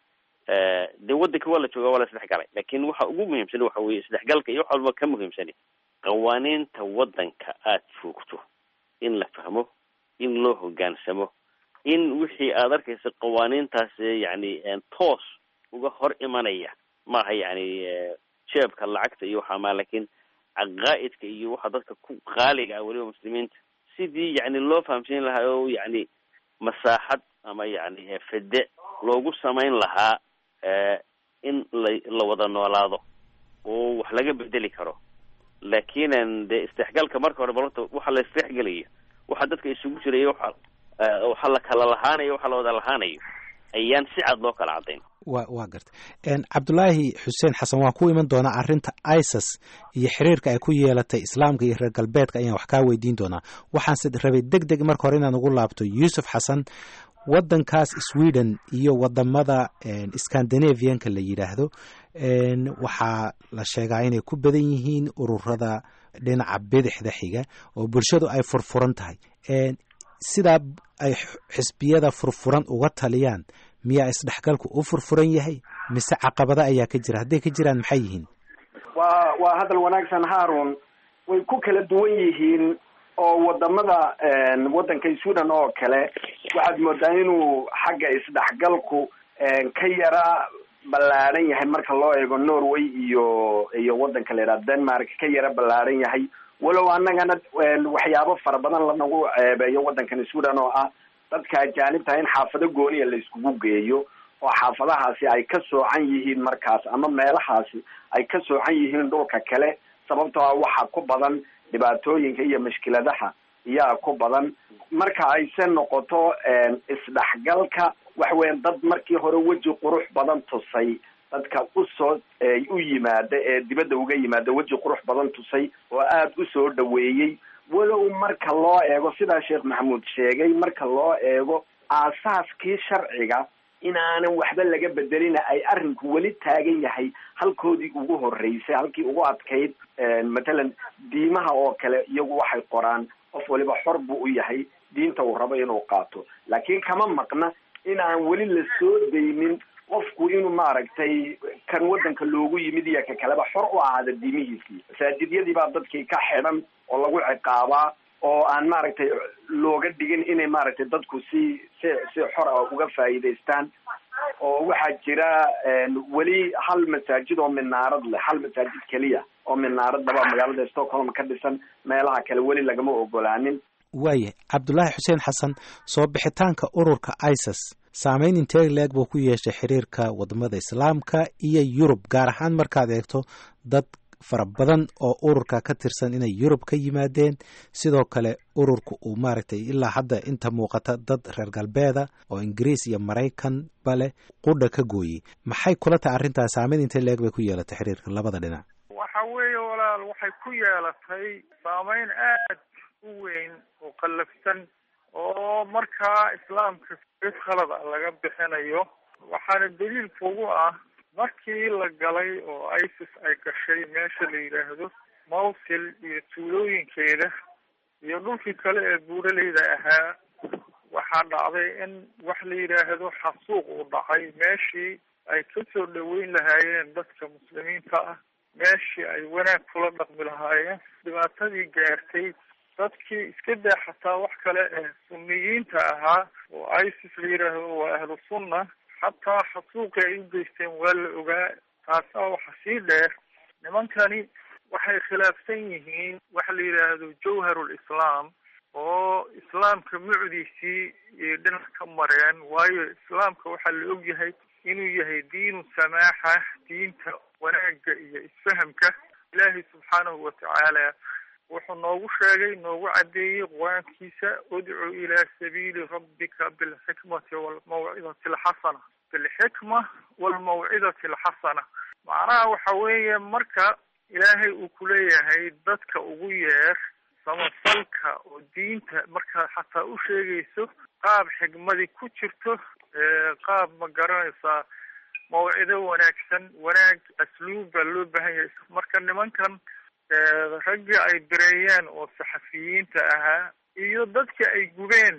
M: dee waddanka waa la jooga waa la isdhexgalay lakin waxa ugu muhiimsan waxa weye isdhexgalka iyo wax walba ka muhiimsani qawaaniinta waddanka aad joogto in la fahmo in loo hogaansamo in wixii aad arkaysa qawaaniintaas yani toos uga hor imanaya maaha yani jeebka lacagta iyo waxaa maa lakin caqaa'idka iyo waxa dadka ku qaaliga ah weliba muslimiinta sidii yani loo fahamsiin lahaa oo yani masaaxad ama yani fede loogu samayn lahaa in la la wada noolaado oo wax laga bedeli karo lakinan dee isdhexgalka marka hore balorta waxa la isdhexgelayo waxa dadka isugu jiraya waxa waxa la kala lahaanayo waxa la wada lahaanayo ayaan si cad loo kala caddayn
K: wa waa gartay cabdulaahi xuseen xasan waan ku iman doonaa arrinta isis iyo xiriirka ay ku yeelatay islaamka iyo reer galbeedka ayaan wax kaa weydiin doonaa waxaanse rabay deg deg marka hore inaan ugu laabto yuusuf xasan waddankaas sweden iyo wadamada scandinavianka la yidhaahdo waxaa la sheegaa inay ku badan yihiin ururada dhinaca bidixda xiga oo bulshadu ay furfuran tahay sidaa ay xisbiyada furfuran uga taliyaan miyaa isdhexgalku u furfuran yahay mise caqabada ayaa ka jira hadday ka jiraan maxay yihiin
L: waa waa hadal wanaagsan haarun way ku kala duwan yihiin oo wadamada waddanka sweden oo kale waxaad moodaa inuu xagga isdhexgalku ka yara ballaadhan yahay marka loo eego norway iyo iyo waddanka la yidhaha denmark ka yara ballaadhan yahay walow annagana waxyaabo fara badan lanagu ceebeeyo waddankan sweden oo ah dadka ajaanibta in xaafado gooniya la iskugu geeyo oo xaafadahaasi ay ka soocan yihiin markaas ama meelahaasi ay ka soocan yihiin dhulka kale sababtoo ah waxa ku badan dhibaatooyinka iyo mashkiladaha iyaa ku badan marka ayse noqoto isdhexgalka waxa weyan dad markii hore weji qurux badan tusay dadka usoo u yimaada ee dibadda uga yimaada weji qurux badan tusay oo aada usoo dhaweeyey walow marka loo eego sidaa sheekh maxamuud sheegay marka loo eego aasaaskii sharciga inaanan waxba laga bedelina ay arrinku weli taagan yahay halkoodii ugu horreysay halkii ugu adkayd matalan diimaha oo kale iyagu waxay qoraan qof waliba xor buu u yahay diinta uu rabo inuu qaato laakiin kama maqna in aan weli la soo daynin qofku inuu maaragtay kan waddanka loogu yimid iyo ka kaleba xor u ahaada diimihiisii masaajidyadii baa dadkii ka xidhan oo lagu ciqaabaa oo aan maaragtay looga dhigin inay maaragtay dadku si si si xor ah uga faa'iidaystaan oo waxaa jira weli hal masaajid oo minaarad leh hal masaajid keliya oo minaarad laba magaalada stockholm ka dhisan meelaha kale weli lagama ogolaanin
K: waayahay cabdulaahi xuseen xasan soo bixitaanka ururka isis saameyn intee leeg buu ku yeeshay xiriirka wadamada islaamka iyo yurub gaar ahaan markaad eegto dad fara badan oo ururka ka tirsan inay yurub ka yimaadeen sidoo kale ururka uu maaragtay ilaa hadda inta muuqata dad reer galbeeda oo ingiriis iyo maraykan bale qudha ka gooyey maxay kula tahay arrintaas saameyn intay leeg bay ku yeelatay xiriirka labada dhinac
D: waxa weeye walaal waxay ku yeelatay saameyn aad u weyn oo qallafsan oo markaa islaamka id khalada laga bixinayo waxaana daliil kugu ah markii la galay oo isis ay gashay meesha la yidhaahdo mawsil iyo tuulooyinkeeda iyo dhulkii kale ee buuraleyda ahaa waxaa dhacday in wax la yidhaahdo xasuuq uu dhacay meeshii ay kasoo dhaweyn lahaayeen dadka muslimiinta ah meeshii ay wanaag kula dhaqmi lahaayeen dhibaatadii gaartay dadkii iska daa xataa wax kale ee sunniyiinta ahaa oo isis la yidhaahdo waa ahlu sunna xataa xasuuqi ay u geysteen waa la ogaa taasaa waxa sii dheer nimankani waxay khilaafsan yihiin waxa la yidhaahdo jawharul islaam oo islaamka mucdiisii iyo dhinac ka mareen waayo islaamka waxaa la og yahay inuu yahay diinu samaaxa diinta wanaagga iyo isfahamka ilaahay subxaanahu watacaala wuxuu noogu sheegay noogu caddeeyey qur-aankiisa udcu ilaa sabiili rabbika bilxikmati walmawcidati alxasana bilxikma walmawcidati alxasana macnaha waxa weeye marka ilaahay uu kuleeyahay dadka ugu yeer samafalka oo diinta markaad xataa u sheegayso qaab xigmadi ku jirto qaab ma garanaysaa mawcido wanaagsan wanaag asluub baa loo baahan yahay marka nimankan raggii ay bireeyeen oo saxafiyiinta ahaa iyo dadkii ay gubeen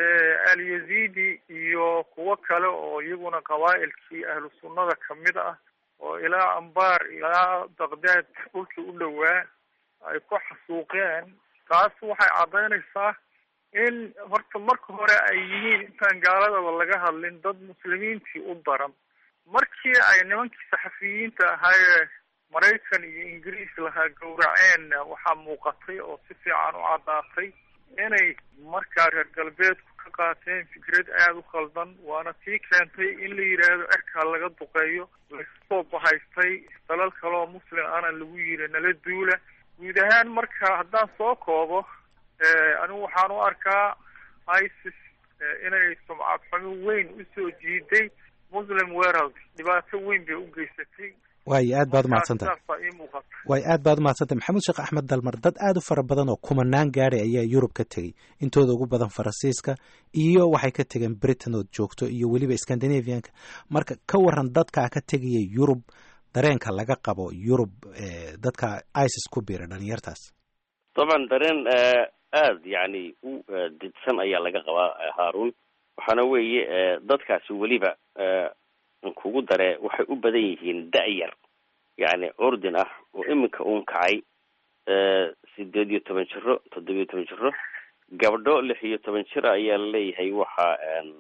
D: alyazidi iyo kuwo kale oo iyaguna qabaa'ilkii ahlu sunnada kamid ah oo ilaa ambaar ilaa baqdaad dhulkii u dhowaa ay ku xasuuqeen taas waxay caddaynaysaa in horta marka hore ay yihiin intaan gaaladaba laga hadlin dad muslimiintii u daran markii ay nimankii saxafiyiinta ahaayee maraykan iyo ingiriis lahaa gowraceenna waxaa muuqatay oo si fiican u caddaatay inay markaa reer galbeedku ka qaateen fikrad aada u khaldan waana tii keentay in la yidhaahdo cerkaa laga duqeeyo lagasoo bahaystay dalal kaleoo muslim ana lagu yiri nala duula guud ahaan marka haddaan soo koobo anigu waxaan u arkaa isis inay sumcad xumo weyn usoo jiiday muslim world dhibaato weyn bay u geysatay
K: waayo aad baad umahadsantahay waayo aad baad umahadsantahay maxamuud sheekh axmed dalmar dad aad u fara badan oo kumanaan gaari ayaa yurub ka tegey intooda ugu badan faransiiska iyo waxay ka tegeen britain ood joogto iyo weliba scandinavianka marka ka waran dadkaa ka tegaya yurub dareenka laga qabo yurub dadka isis ku biira dhalinyartaas
M: dabcan dareen aad yacni u didsan ayaa laga qabaa haarun waxaana weeye dadkaasi weliba kugu dare waxay u badan yihiin da-yar yacni ordin ah oo iminka uun kacay sideed iyo toban jiro toddobiyo toban jiro gabdho lix iyo toban jir ayaa laleeyahay waxaa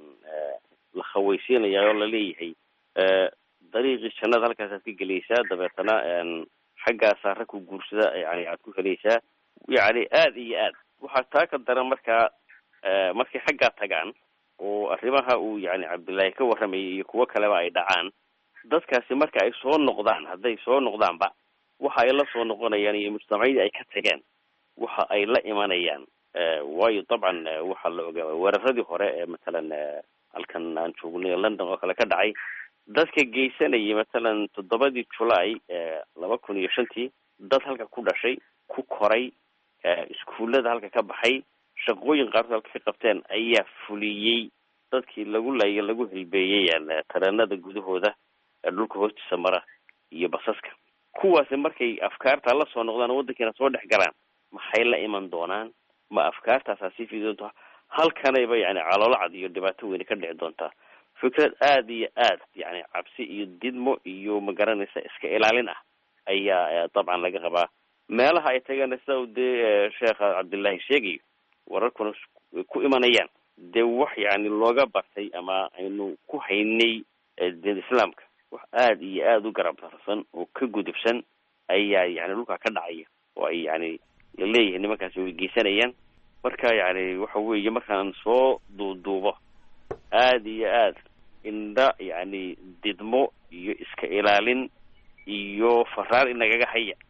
M: la khaweysiinaya oo laleeyahay dariiqii jannada halkaasaad ka gelaysaa dabeetana xaggaasaa rag ku guursada yani aad ku helaysaa yacni aada iyo aad waxaa taa ka daran markaa markay xaggaa tagaan oo arrimaha uu yani cabdullaahi ka warramayay iyo kuwo kaleba ay dhacaan dadkaasi marka ay soo noqdaan hadday soo noqdaanba waxa ay la soo noqonayaan iyo mujtamacyadii ay ka tageen waxa ay la imanayaan waayo dabcan waxaa la ogaa weeraradii hore ee matalan halkan aan joognay london oo kale ka dhacay dadka geysanayay matalan toddobadii julaay laba kun iyo shantii dad halka ku dhashay ku koray iskuullada halka ka baxay shaqooyin qaarkood halka ka qabteen ayaa fuliyey dadkii lagu laaya lagu hilbeeyey tareenada gudahooda dhulka hoostiisa mara iyo basaska kuwaasi markay afkaarta la soo noqdaan oo waddankiina soo dhex galaan maxay la iman doonaan ma afkaartaasaa sii fidi doontaa halkanayba yani caloolacad iyo dhibaato weyne ka dhici doontaa fikrad aada iyo aad yani cabsi iyo didmo iyo magaranaysa iska ilaalin ah ayaa dabcan laga qabaa meelaha ay tageen sida u dee sheekha cabdullaahi sheegayo wararkuna ku imanayaan dee wax yani looga bartay ama aynu ku haynay diin islaamka wax aada iyo aada u garab darsan oo ka gudubsan ayaa yani dhulkaa ka dhacaya oo ay yani laleeyahay nimankaasi way geysanayaan marka yani waxa weeye markaan soo duuduubo aada iyo aad indha yani didmo iyo iska ilaalin iyo faraar inagaga haya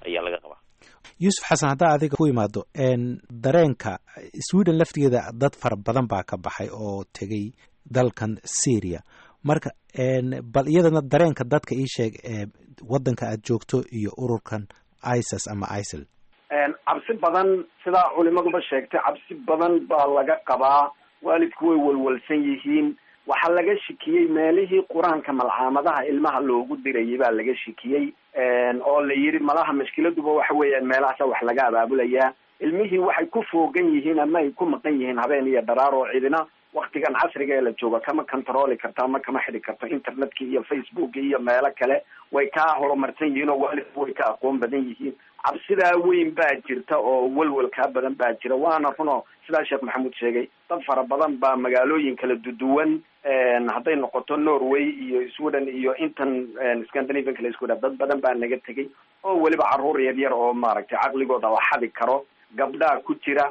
M: ayaa laga qabaa
K: yuusuf xasan haddaa adiga ku imaado dareenka sweden laftigeeda dad fara badan baa ka baxay oo tegay dalkan syria marka bal iyadana dareenka dadka ii sheeg waddanka aad joogto iyo ururkan isis ama isil
L: cabsi badan sidaa culimaduba sheegtay cabsi badan baa laga qabaa waalidku way walwalsan yihiin waxaa laga shikiyey meelihii qur-aanka malcaamadaha ilmaha loogu dirayay baa laga shikiyey oo la yidhi malaha mashkiladuba waxa weeyaan meelahaasa wax laga abaabulayaa ilmihii waxay ku foogan yihiin ama ay ku maqan yihiin habeen iyo dharaar oo cidina waktigan casriga ee la jooga kama controli karto ama kama xidi karto internetka iyo facebook iyo meelo kale way ka horumarsan yihiin oo waalidku way ka aqoon badan yihiin cabsidaa weyn baa jirta oo welwelkaa badan baa jira waana runo sidaa sheekh maxamuud sheegay dad fara badan baa magaalooyin kala duduwan hadday noqoto norway iyo sweden iyo intan scandinavian kala isku dha dad badan baa naga tegay oo weliba caruur yar yar oo maaragtay caqligooda la xadi karo gabdhaa ku jira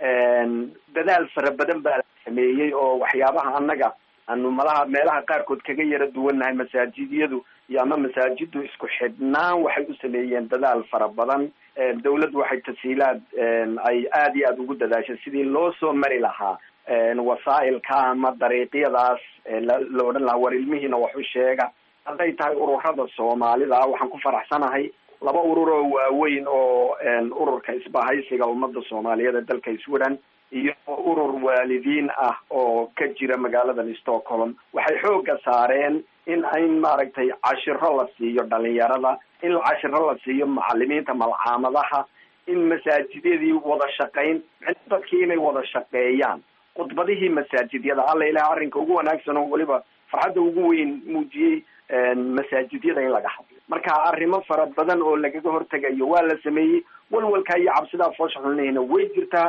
L: dadaal fara badan baa la sameeyey oo waxyaabaha annaga aanu malaha meelaha qaarkood kaga yara duwannahay masaajidyadu iyo ama masaajiddu isku xidhnaan waxay u sameeyeen dadaal fara badan dawladdu waxay tasiilaad ay aada iyo aada ugu dadaashay sidii loo soo mari lahaa wasaa'ilka ama dariiqyadaas la odhan lahaa war ilmihiina wax u sheega hadday tahay ururada soomaalida waxaan ku faraxsanahay laba urur oo waaweyn oo ururka isbahaysiga ummadda soomaaliyeed ee dalka sweden iyo urur waalidiin ah oo ka jira magaaladan stockholm waxay xooga saareen in in maaragtay cashiro la siiyo dhalinyarada in cashiro la siiyo macalimiinta malcaamadaha in masaajidyadii wada shaqayn dadkii inay wada shaqeeyaan khudbadihii masaajidyada alla ilaah arrinka ugu wanaagsan oo weliba farxadda ugu weyn muujiyey masaajidyada in laga hadlo marka arrimo fara badan oo lagaga hortegayo waa la sameeyey walwalkaa iyo cabsidaa foosha xulnihina way jirtaa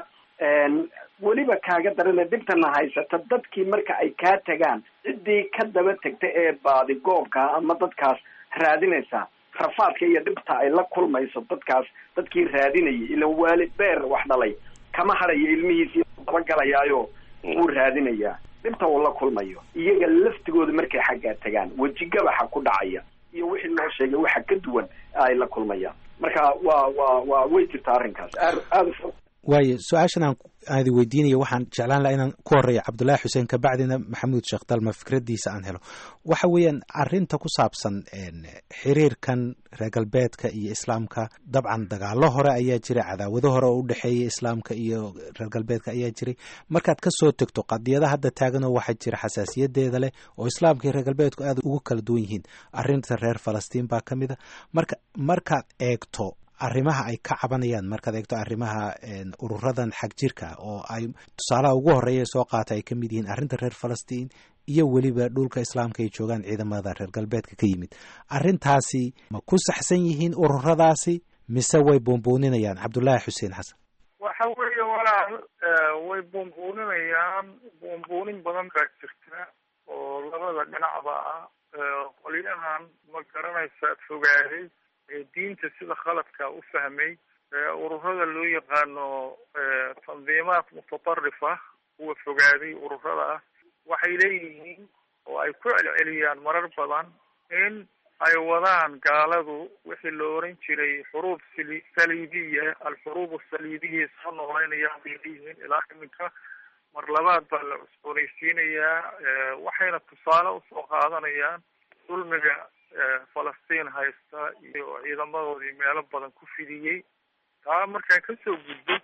L: weliba kaaga darana dhibtana haysata dadkii marka ay kaa tagaan ciddii ka daba tegta ee baadi goobka ama dadkaas raadinaysa rafaadka iyo dhibta ay la kulmayso dadkaas dadkii raadinayay ilan waalid beer wax dhalay kama hadayo ilmihiisi dabagelayaayo wuu raadinayaa dhibta uu la kulmayo iyaga laftigooda markay xaggaa tagaan wejigabaxa ku dhacaya iyo wixii loo sheegay waxa ka duwan ay la kulmayaan marka waa waa waa way jirtaa arrinkaas aad aada u
K: waayo su-aashan aan aadi weydiinayo waxaan jeclaan laha inaan ku horeeyo cabdullaahi xuseen kabacdina maxamuud sheekh dalma fikraddiisa aan helo waxa weeyaan arrinta ku saabsan xiriirkan reer galbeedka iyo islaamka dabcan dagaalo hore ayaa jiray cadaawado hore oo u dhexeeya islaamka iyo reer galbeedka ayaa jiray markaad ka soo tegto qadiyada hadda taaganoo waxaa jira xasaasiyadeeda leh oo islaamka iyo reer galbeedku aad ugu kala duwan yihiin arrinta reer falastiin baa ka mid a marka markaad eegto arrimaha ay ka cabanayaan markaad eegto arrimaha ururadan xag jirka oo ay tusaalaha ugu horeeya soo qaata ay ka mid yihiin arrinta reer falastiin iyo weliba dhulka islaamka ay joogaan ciidamada reer galbeedka ka yimid arrintaasi ma ku saxsan yihiin ururadaasi mise way buunbuuninayaan cabdullaahi xuseen xasan
D: waxa weeye walaal way buunbuuninayaan buunbuunin badan baa jirta oo labada dhinacba ah qolyahan ma garanaysa fogaaday diinta sida khaladka u fahmay ururada loo yaqaano tandiimaat mutatarrifa kuwa fogaaday ururada ah waxay leeyihiin oo ay ku celceliyaan marar badan in ay wadaan gaaladu wixii la oran jiray xuruub sali saliibiya alxuruub asaliibiya soo nooleynayaan bay leeyihiin ilaa iminka mar labaad baa la cusboonaysiinayaa waxayna tusaale usoo qaadanayaan dulmiga falastiin haysta iyo ciidamadoodii meelo badan ku fidiyey taa markaan kasoo gudbo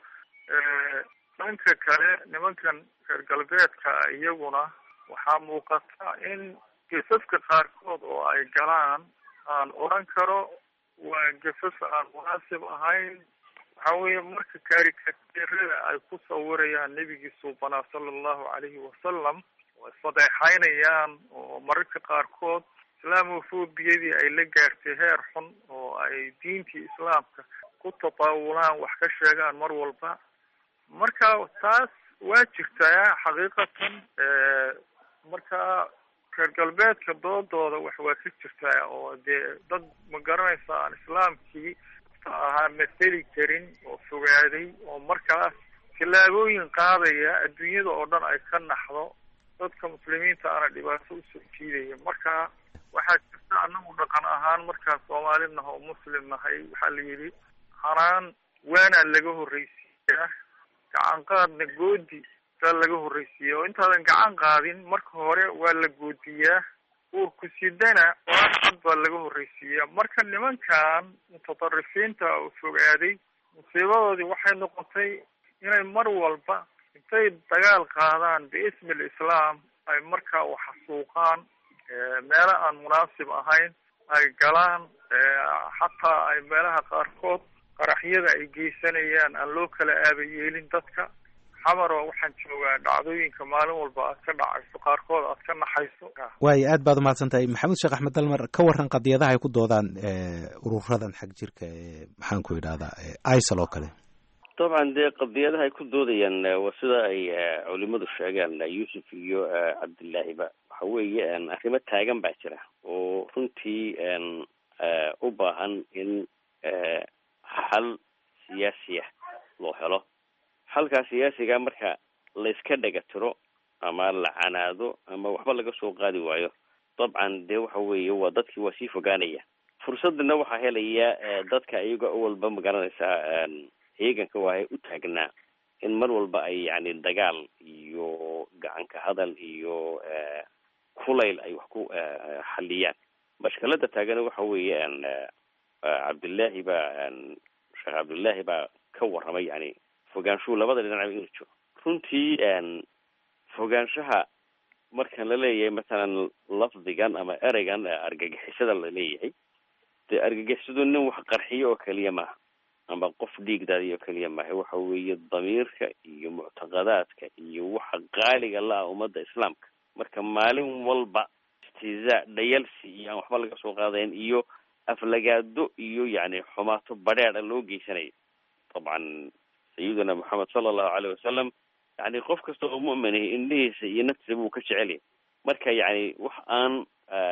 D: dhanka kale nimankan reer galbeedka iyaguna waxaa muuqata in gesaska qaarkood oo ay galaan aan odran karo waa gesas aan munaasib ahayn waxa weeye marka karikatirada ay ku sawirayaan nebigii suubanaa sala allahu calayhi wasalam oo isfadeexaynayaan oo mararka qaarkood islaamofobiyadii ay la gaartay heer xun oo ay diintii islaamka ku tataawulaan wax ka sheegaan mar walba marka taas waa jirtaa xaqiiqatan marka reer galbeedka doodooda wax waa ka jirtaa oo dee dad ma garanaysa aan islaamkii ahaa maseli karin oo fogaaday oo markaas tallaabooyin qaadaya adduunyada oo dhan ay ka naxdo dadka muslimiinta ana dhibaato usoo jiidaya marka waxaa jirta anagu dhaqan ahaan markaan soomaali naha oo muslim nahay waxaa la yidhi hanaan waanaa laga horreysiiyaa gacan qaadna goodi baa laga horreysiiya oo intaadan gacan qaadin marka hore waa la goodiyaa uurku sidana waan cad baa laga horreysiiyaa marka nimankan mutadarrifiinta oo fogaaday musiibadoodii waxay noqotay inay mar walba intay dagaal qaadaan biismi lislaam ay markaa waxasuuqaan meelo aan munaasib ahayn ay galaan xataa ay meelaha qaarkood qaraxyada ay geysanayaan aan loo kala aaba yeelin dadka xamaro waxaan joogaa dhacdooyinka maalin walba aad ka dhacayso qaarkood aad ka naxayso
K: waayo aad baad umahadsan tahay maxamuud sheekh axmed dalmar ka waran qadiyadaha ay ku doodaan ururadan xag jirka ee maxaan ku idhahdaa isal oo kale
M: dabcan dee qadiyadaha ay ku doodayaan waa sida ay culimadu sheegaan yuusuf iyo cabdillaahiba waxa weeye arrimo taagan baa jira oo runtii u baahan in xal siyaasiya loo helo xalkaa siyaasiga marka layska dhega tiro ama la canaado ama waxba laga soo qaadi waayo dabcan dee waxa weeye waa dadkii waa sii fogaanaya fursadana waxaa helaya dadka iyaga walba magaranaysaa heeganka waahay u taagnaa in mar walba ay yani dagaal iyo gacanka hadal iyo kulayl ay wax ku xaliyaan mashkalada taagana waxa weeye cabdillaahi baa sheekh cabdullaahi baa ka warramay yani fogaanshuhu labada dhinacba inuu jiro runtii fogaanshaha markan la leeyahay masalan lafdigan ama ereygan argagixisada la leeyahay dee argagixisadu nin wax qarxiyo oo keliya maaha ama qof dhiigdaadiyo keliya maaha waxa weeye damiirka iyo muctaqadaadka iyo waxa qaaliga la ah ummadda islaamka marka maalin walba istizaa dhayalsi iyo aan waxba laga soo qaadayn iyo aflagaado iyo yani xumaato badheeda loo geysanayo dabcan sayiduna moxamed sala allahu aleyh wasalam yani qof kasta oo mu'minahi indhihiisa iyo naftiisa buu ka jecel yahay marka yani wax aan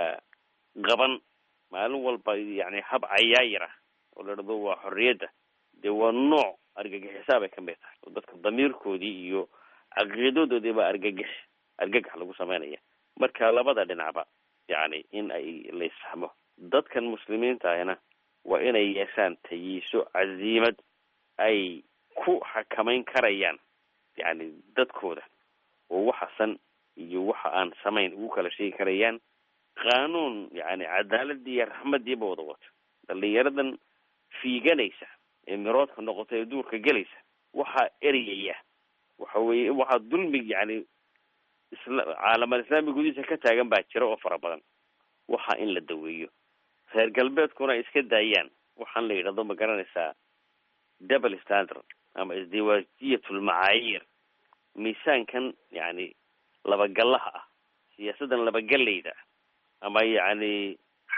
M: qaban maalin walba yani hab cayaayir ah oo la dhado waa xorriyadda dee waa nooc argagixisaa bay kamid tahay oo dadka damiirkoodii iyo caqiidadoodii baa argagix argagax lagu sameynaya marka labada dhinacba yani in ay laysfahmo dadkan muslimiinta ahina waa inay yeeshaan tayiiso caziimad ay ku xakamayn karayaan yani dadkooda oo waxa san iyo waxa aan samayn ugu kala sheegi karayaan qaanuun yani cadaaladii iyo raxmadiiba wada wato dhalinyaradan fiiganaysa ee miroodka noqota ee duurka gelaysa waxaa ereyaya waxa weye waxaa dulmi yani isla caalamal islaami gudihiisa ka taagan baa jira oo fara badan waxa in la daweeyo reer galbeedkuna ay iska daayaan waxaan la yidhahdo ma garanaysaa double standard ama isdiwaajiyatl macaayiir miisaankan yani labagallaha ah siyaasadan labagallayda ama yani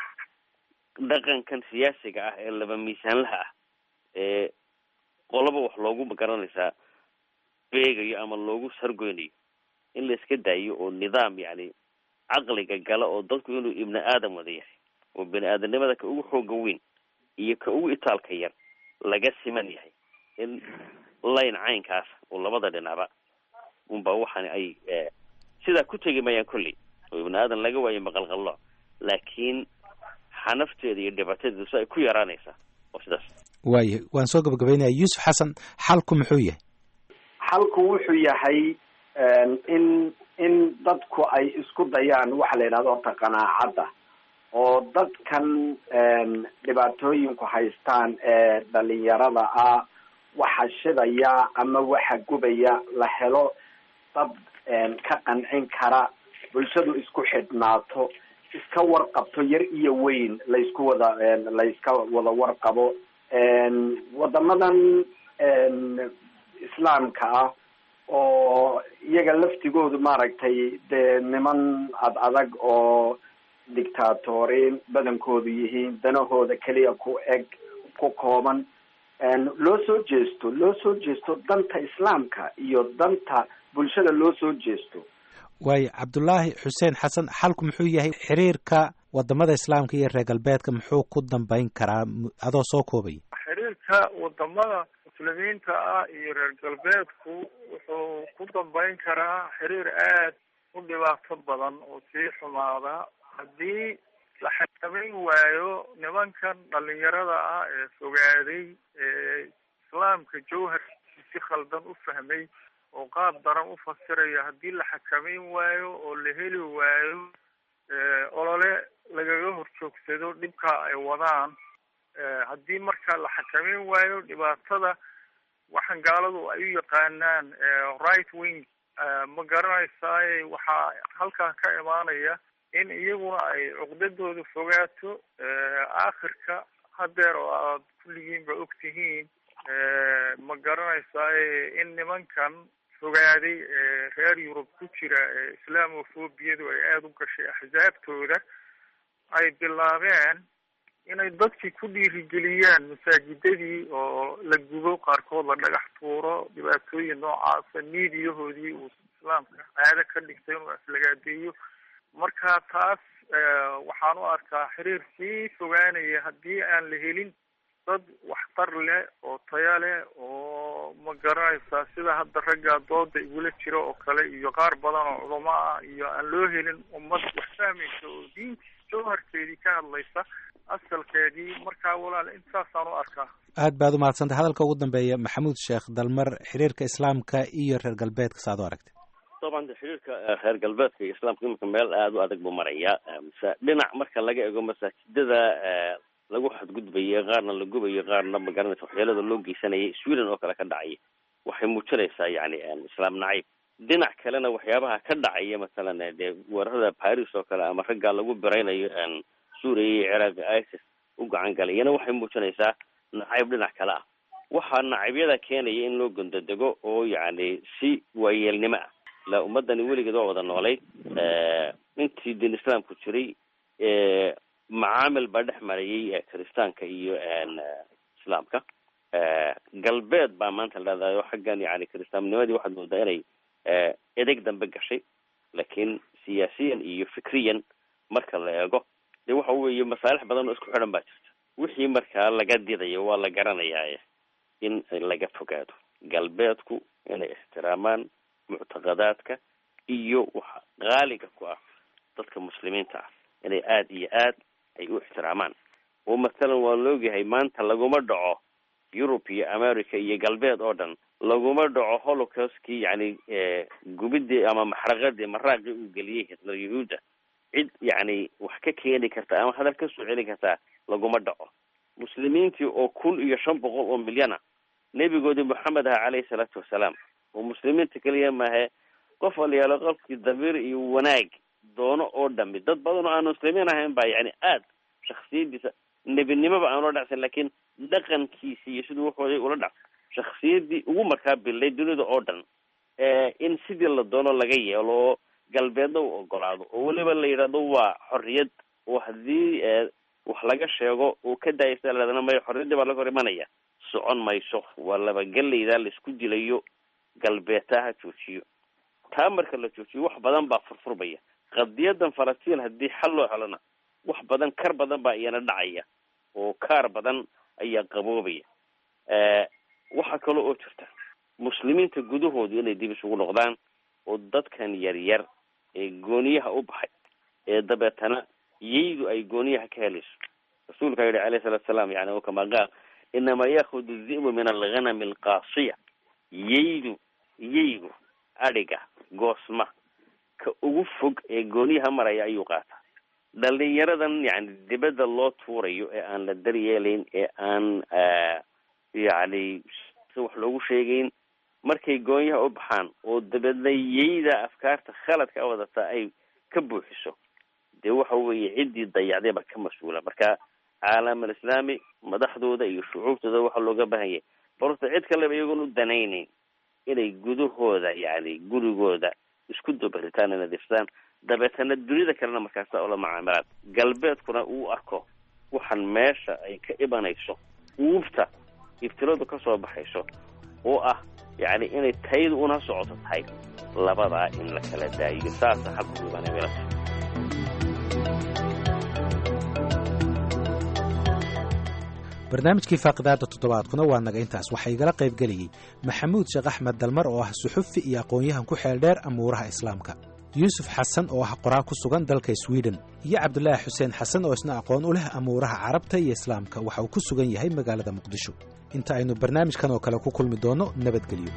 M: dhaqankan siyaasiga ah ee laba miisaanlaha ah ee qoloba wax loogu magaranaysaa beegayo ama loogu sargoynayo in la iska daayo oo nidaam yani caqliga gala oo dadku inuu ibni aadam wada yahay oo bini aadamnimada ka ugu xooga weyn iyo ka ugu itaalka yar laga siman yahay in layn caynkaas oo labada dhinacba unba waxaan ay sidaa ku tegi mayaan kolley oo ibni aadan laga waayo maqalqallo laakiin xanafteeda iyo dhibaatadeedu si ay ku yaraanaysaa oo sidaas
K: waayo waan soo gabagabaynaya yuusuf xasan xalku muxuu yahay
L: xalku wuxuu yahay in in dadku ay isku dayaan waxa la yidhahdo horta qanaacadda oo dadkan dhibaatooyinku haystaan ee dhalinyarada ah waxa shidaya ama waxa gubaya la helo dad ka qancin kara bulshadu isku xidhnaato iska warqabto yar iyo weyn laysku wada layska wada warqabo wadamadan islaamka ah oo iyaga laftigoodu maaragtay dee niman ad adag oo dictatoriin badankoodu yihiin danahooda keliya ku eg ku kooban loo soo jeesto loo soo jeesto danta islaamka iyo danta bulshada loo soo jeesto
K: waayo cabdullaahi xuseen xasan xalku muxuu yahay xiriirka wadamada islaamka iyo reer galbeedka muxuu ku dambeyn karaa adoo soo koobaya
D: xiriirka wadamada muslimiinta ah iyo reer galbeedku wuxuu ku dambeyn karaa xiriir aad u dhibaato badan oo sii xumaada haddii la xakameyn waayo nimankan dhalinyarada ah ee fogaaday ee islaamka jawharkiisi si khaldan u fahmay oo qaab daran u fasiraya haddii la xakameyn waayo oo la heli waayo olole lagaga horjoogsado dhibka ay wadaan haddii marka la xakameyn waayo dhibaatada waxaan gaaladu ay u yaqaanaan right wing ma garanaysaay waxaa halkaa ka imaanaya in iyaguna ay cuqdadooda fogaato aakhirka hadeer oo aad kulligiinba og tihiin ma garanaysaay in nimankan fogaaday ee reer yurub ku jira ee islaamofobiyadu ay aada u gashay axsaabtooda ay bilaabeen inay dadkii ku dhiirigeliyaan masaajidadii oo la gubo qaarkood la dhagax tuuro dhibaatooyin noocaasa miidiyahoodii uu islaamka caado ka dhigtay inuu aflagaadeeyo marka taas waxaan u arkaa xiriir sii fogaanaya haddii aan la helin dad waxtar leh oo taya leh oo ma garanaysaa sida hadda raggaa dooda igula jira oo kale iyo qaar badan oo culamo ah iyo aan loo helin ummad wax fahmaysa oo diintii jawharkeedii ka hadlaysa asalkeedii markaa walaal intaasaan u arkaa
K: aad baad u mahadsantay hadalka ugu dambeeya maxamuud sheekh dalmar xiriirka islaamka iyo reer galbeedka saad u aragtay
M: طبعا xiriirka reer galbeedka iyo islaamka imika meel aada u adag buu maraya mise dhinac marka laga ego masaajidada lagu xadgudbayo qaarna la gubayo qaarna magaranaysa waxyeelada loo geysanayay sweden oo kale ka dhacaya waxay muujinaysaa yani islaam nacayb dhinac kalena waxyaabaha ka dhacaya masalan dee weerarada paris oo kale ama raggaa lagu biraynayo suuriya iyo ciraaq isis u gacan galay iyana waxay muujinaysaa nacayb dhinac kale ah waxaa nacabyada keenaya in loo gondodego oo yani si waayeelnimo ah la ummadani weligeed waa wada noolay intii diin islaamku jiray macaamil baa dhex marayay kiristaanka iyo islaamka galbeed baa maanta la dhahdayo xaggan yani kiristaannimadii waxaad moodaa inay edeg dambe gashay laakiin siyaasiyan iyo fikriyan marka la eego dee waxa weeye masaalix badan oo isku xidhan baa jirta wixii markaa laga didayo waa la garanayaa in laga fogaado galbeedku inay ixtiraamaan muctaqadaadka iyo waxa qaaliga ku ah dadka muslimiinta ah inay aada iyo aad ay u ixtiraamaan oo mathalan waa laogyahay maanta laguma dhaco yurub iyo america iyo galbeed oo dhan laguma dhaco holocaustkii yani gubidii ama maxraqadii maraaqii uu geliyey hitler yahuudda cid yani wax ka keeni karta ama hadal ka soo celin kartaa laguma dhaco muslimiintii oo kun iyo shan boqol oo milyana nebigoodii moxamed aha caleyhi salaatu wasalaam oo muslimiinta keliya maahe qof walyaalo qofkii damiir iyo wanaag doono oo dhami dad badan oo aan muslimiin ahayn baa yani aad shaksiyadiisa nebinimoba aan ula dhacsan laakiin dhaqankiisi iyo siduu waxooday ula dhac shaksiyadii ugu markaa bilay dunida oo dhan in sidii la doono laga yeelo oo galbeedna uu ogolaado oo weliba la yidhahdo waa xorriyad oo haddii wax laga sheego uu ka daayasa laadana mayo xorriyaddii baa laga hor imanaya socon mayso waa labagelaydaa laisku dilayo galbeedtaa ha joojiyo taa marka la joojiyo wax badan baa furfurmaya qadiyadan falastiin haddii xal loo helona wax badan kar badan baa iyana dhacaya oo kaar badan ayaa qaboobaya waxaa kale oo jirta muslimiinta gudahoodu inay dib isugu noqdaan oo dadkan yar yar ee gooniyaha u baxay ee dabeetana yaydu ay gooniyaha ka helayso rasuulkaa yihi alayhi salatu salaam yani o kamaa qaal inamaa yaakudu dhi'bu min alghanami alqaasiya yaydu yaygu adhiga goosma ka ugu fog ee gooniyaha maraya ayuu qaataa dhalinyaradan yani dibadda loo tuurayo ee aan la daryeelayn ee aan yani si wax loogu sheegayn markay goonyaha u baxaan oo dabeedna yayda afkaarta khaladka wadata ay ka buuxiso dee waxa weeye ciddii dayacday baa ka mas-uula marka caalam alislaami madaxdooda iyo shucuubtooda waxaa looga baahanyay balse cid kaleba iyagoon u danaynayn inay gudahooda yani gurigooda isku dabaritaan nadiifsadaan dabeetana dunida kalena markaasa ula macaamilaan galbeedkuna uu arko waxaan meesha ay ka imanayso uubta ibtiladu ka soo baxayso oo ah yani inay taydu una socoto tahay labadaa in la kala daayiyo saasa xalku imanay
K: barnaamijkii faaqidaada toddobaadkuna waa naga intaas waxaa igala qaybgeliyey maxamuud sheekh axmed dalmar oo ah suxufi iyo aqoon-yahan ku xeel dheer amuuraha islaamka yuusuf xasan oo ah qoraa ku sugan dalka swiden iyo cabdulaahi xuseen xasan oo isna aqoon u leh amuuraha carabta iyo islaamka waxa uu ku sugan yahay magaalada muqdisho inta aynu barnaamijkan oo kale ku kulmi doonno nabadgelyo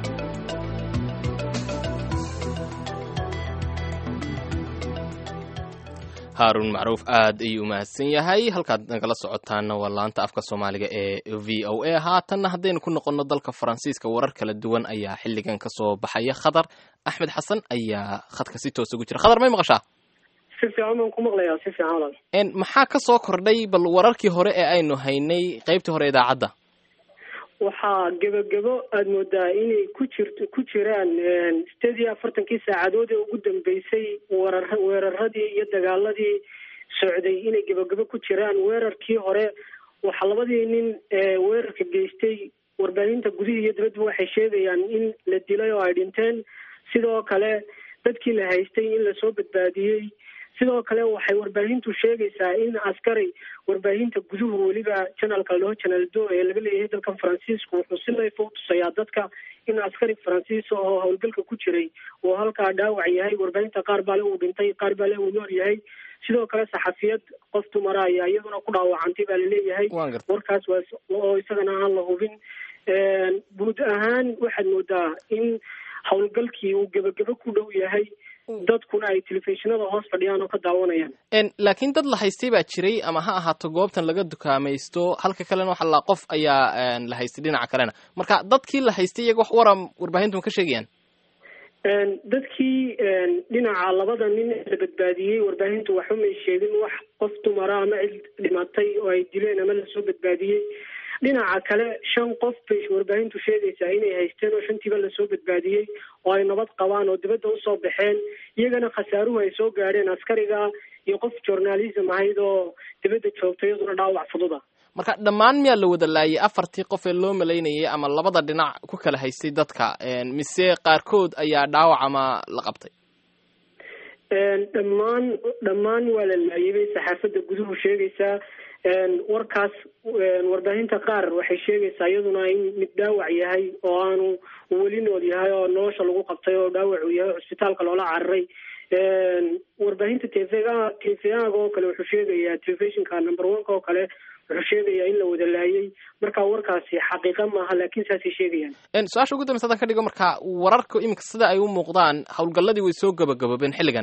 A: haaruun macruuf aad ayuu umahadsan yahay halkaad nagala socotaana waa laanta afka soomaaliga ee v o a haatanna haddaynu ku noqonno dalka faransiiska warar kala duwan ayaa xilligan ka soo baxaya khadar axmed xasan ayaa khadka si toos ugu jira khadar may maqashaa
C: si fiican baan ku maqlayaa si fiican walaal
A: maxaa ka soo kordhay bal wararkii hore ee aynu haynay qaybtii hore idaacadda
C: waxaa gebagebo aada moodaa inay ku jirto ku jiraan sideed iyo afartankii saacadood ee ugu dambeysay weerar weeraradii iyo dagaaladii socday inay gebagebo ku jiraan weerarkii hore waxaa labadii nin weerarka geystay warbaahinta gudihii iyo dibadba waxay sheegayaan in la dilay oo ay dhinteen sidoo kale dadkii la haystay in lasoo badbaadiyey sidoo kale waxay warbaahintu sheegaysaa in askari warbaahinta guduhu weliba janalka ladhaho janal do ee laga leeyahay dalkan faransiisku wuxuu si layfa u tusayaa dadka in askari faransiis oo howlgalka ku jiray uu halkaa dhaawac yahay warbaahinta qaar baale uu dhintay qaar baale uu nool yahay sidoo kale saxafiyad qof dumara ayaa iyaduna ku dhaawacantay baa laleeyahay warkaas waa oo isagana aan la hubin guud ahaan waxaad moodaa in howlgalkii uu gebagebo ku dhow yahay dadkuna ay telefishinada hoos fadhiyaan oo ka daawanayaan
A: laakiin dad la haystay baa jiray ama ha ahaato goobtan laga dukaamaysto halka kalena waxa la qof ayaa la haystay dhinaca kalena marka dadkii la haystay iyaga wax wara warbaahintu ma ka sheegayaan
C: dadkii dhinaca labada nin la badbaadiyey warbaahintu waxba may sheegin wax qof dumara ama cid dhimatay oo ay dileen ama lasoo badbaadiyey dhinaca kale shan qof bay warbaahintu sheegaysaa inay haysteen oo shantiiba lasoo badbaadiyey oo ay nabad qabaan oo dibadda usoo baxeen iyagana khasaaruhu ay soo gaadheen askariga iyo qof journalism ahayd oo dibadda joogta iyaduna dhaawac fududa
A: marka dhammaan miyaa la wada laayay afartii qof ee loo malaynayay ama labada dhinac ku kala haystay dadka mise qaarkood ayaa dhaawac ama la qabtay
C: dhammaan dhammaan waa la laayay bay saxaafadda guduhu sheegaysaa warkaas warbaahinta qaar waxay sheegaysaa iyaduna in mid dhaawac yahay oo aanu weli nool yahay oo nolosha lagu qabtay oo dhaawac uu yahay cusbitaalka loola cararay warbaahinta tvga tvaaga oo kale wuxuu sheegayaa telefishinka number oneka oo kale wuxuu sheegayaa in la wada laayay marka warkaasi xaqiiqa maaha laakiin saasay sheegayaan
A: su-aasha ugu dambeysa hadaan ka dhigo marka wararka iminka sida ay u muuqdaan howlgalladii way soo gabagaboobeen xilligan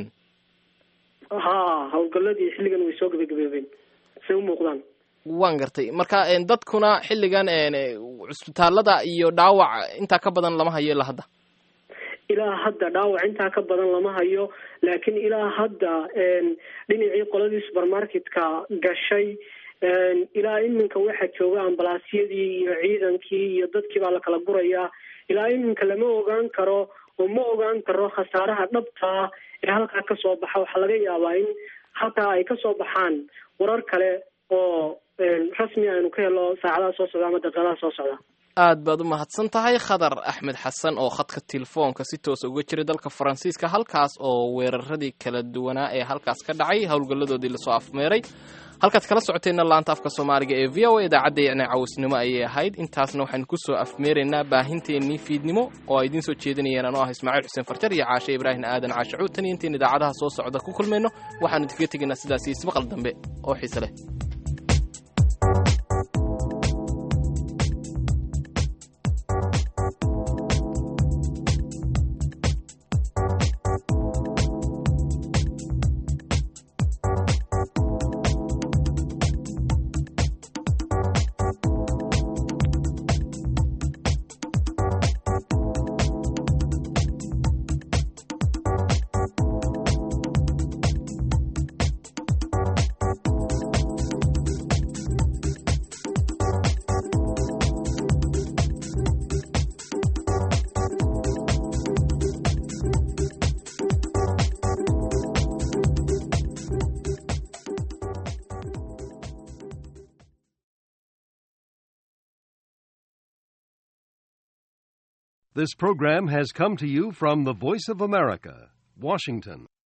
C: ha howlgalladii xilligan way soo gabagaboobeen say u muuqdaan
A: waan gartay marka dadkuna xilligan cusbitaalada iyo dhaawac intaa ka badan lama hayo ilaa hadda
C: ilaa hadda dhaawac intaa ka badan lama hayo laakiin ilaa hadda dhinacii qoladii supermarketka gashay ilaa iminka waxaa jooga ambalaasyadii iyo ciidankii iyo dadkii baa la kala gurayaa ilaa iminka lama ogaan karo oo ma ogaan karo khasaaraha dhabtaa ee halkaa kasoo baxa waxaa laga yaabaa in halkaa ay kasoo baxaan warar kale oo rasmi aynu ka helo saacadaha soo socda ama daqiiqadaha soo socda
A: aad baad u mahadsan tahay khadar axmed xasan oo khadka telefoonka si toosa uga jiray dalka faransiiska halkaas oo weeraradii kala duwanaa ee halkaas ka dhacay howlgalladoodii lasoo afmeeray halkaad kala socoteenna laanta afka soomaaliga ee v o a idaacaddeena cawisnimo ayay ahayd intaasna waxaynu kusoo afmeeraynaa baahinteennii fiidnimo oo ay idiin soo jeedinayeen anoo ah ismaaciil xuseen farjar iyo caashe ibraahim aadan caashacuud tan iyo intayn idaacadaha soo socda ku kulmayno waxaanu idinkaga tegaynaa sidaas iyo ismaqal dambe oo xiise leh
N: This program has come to you from the Voice of America, Washington.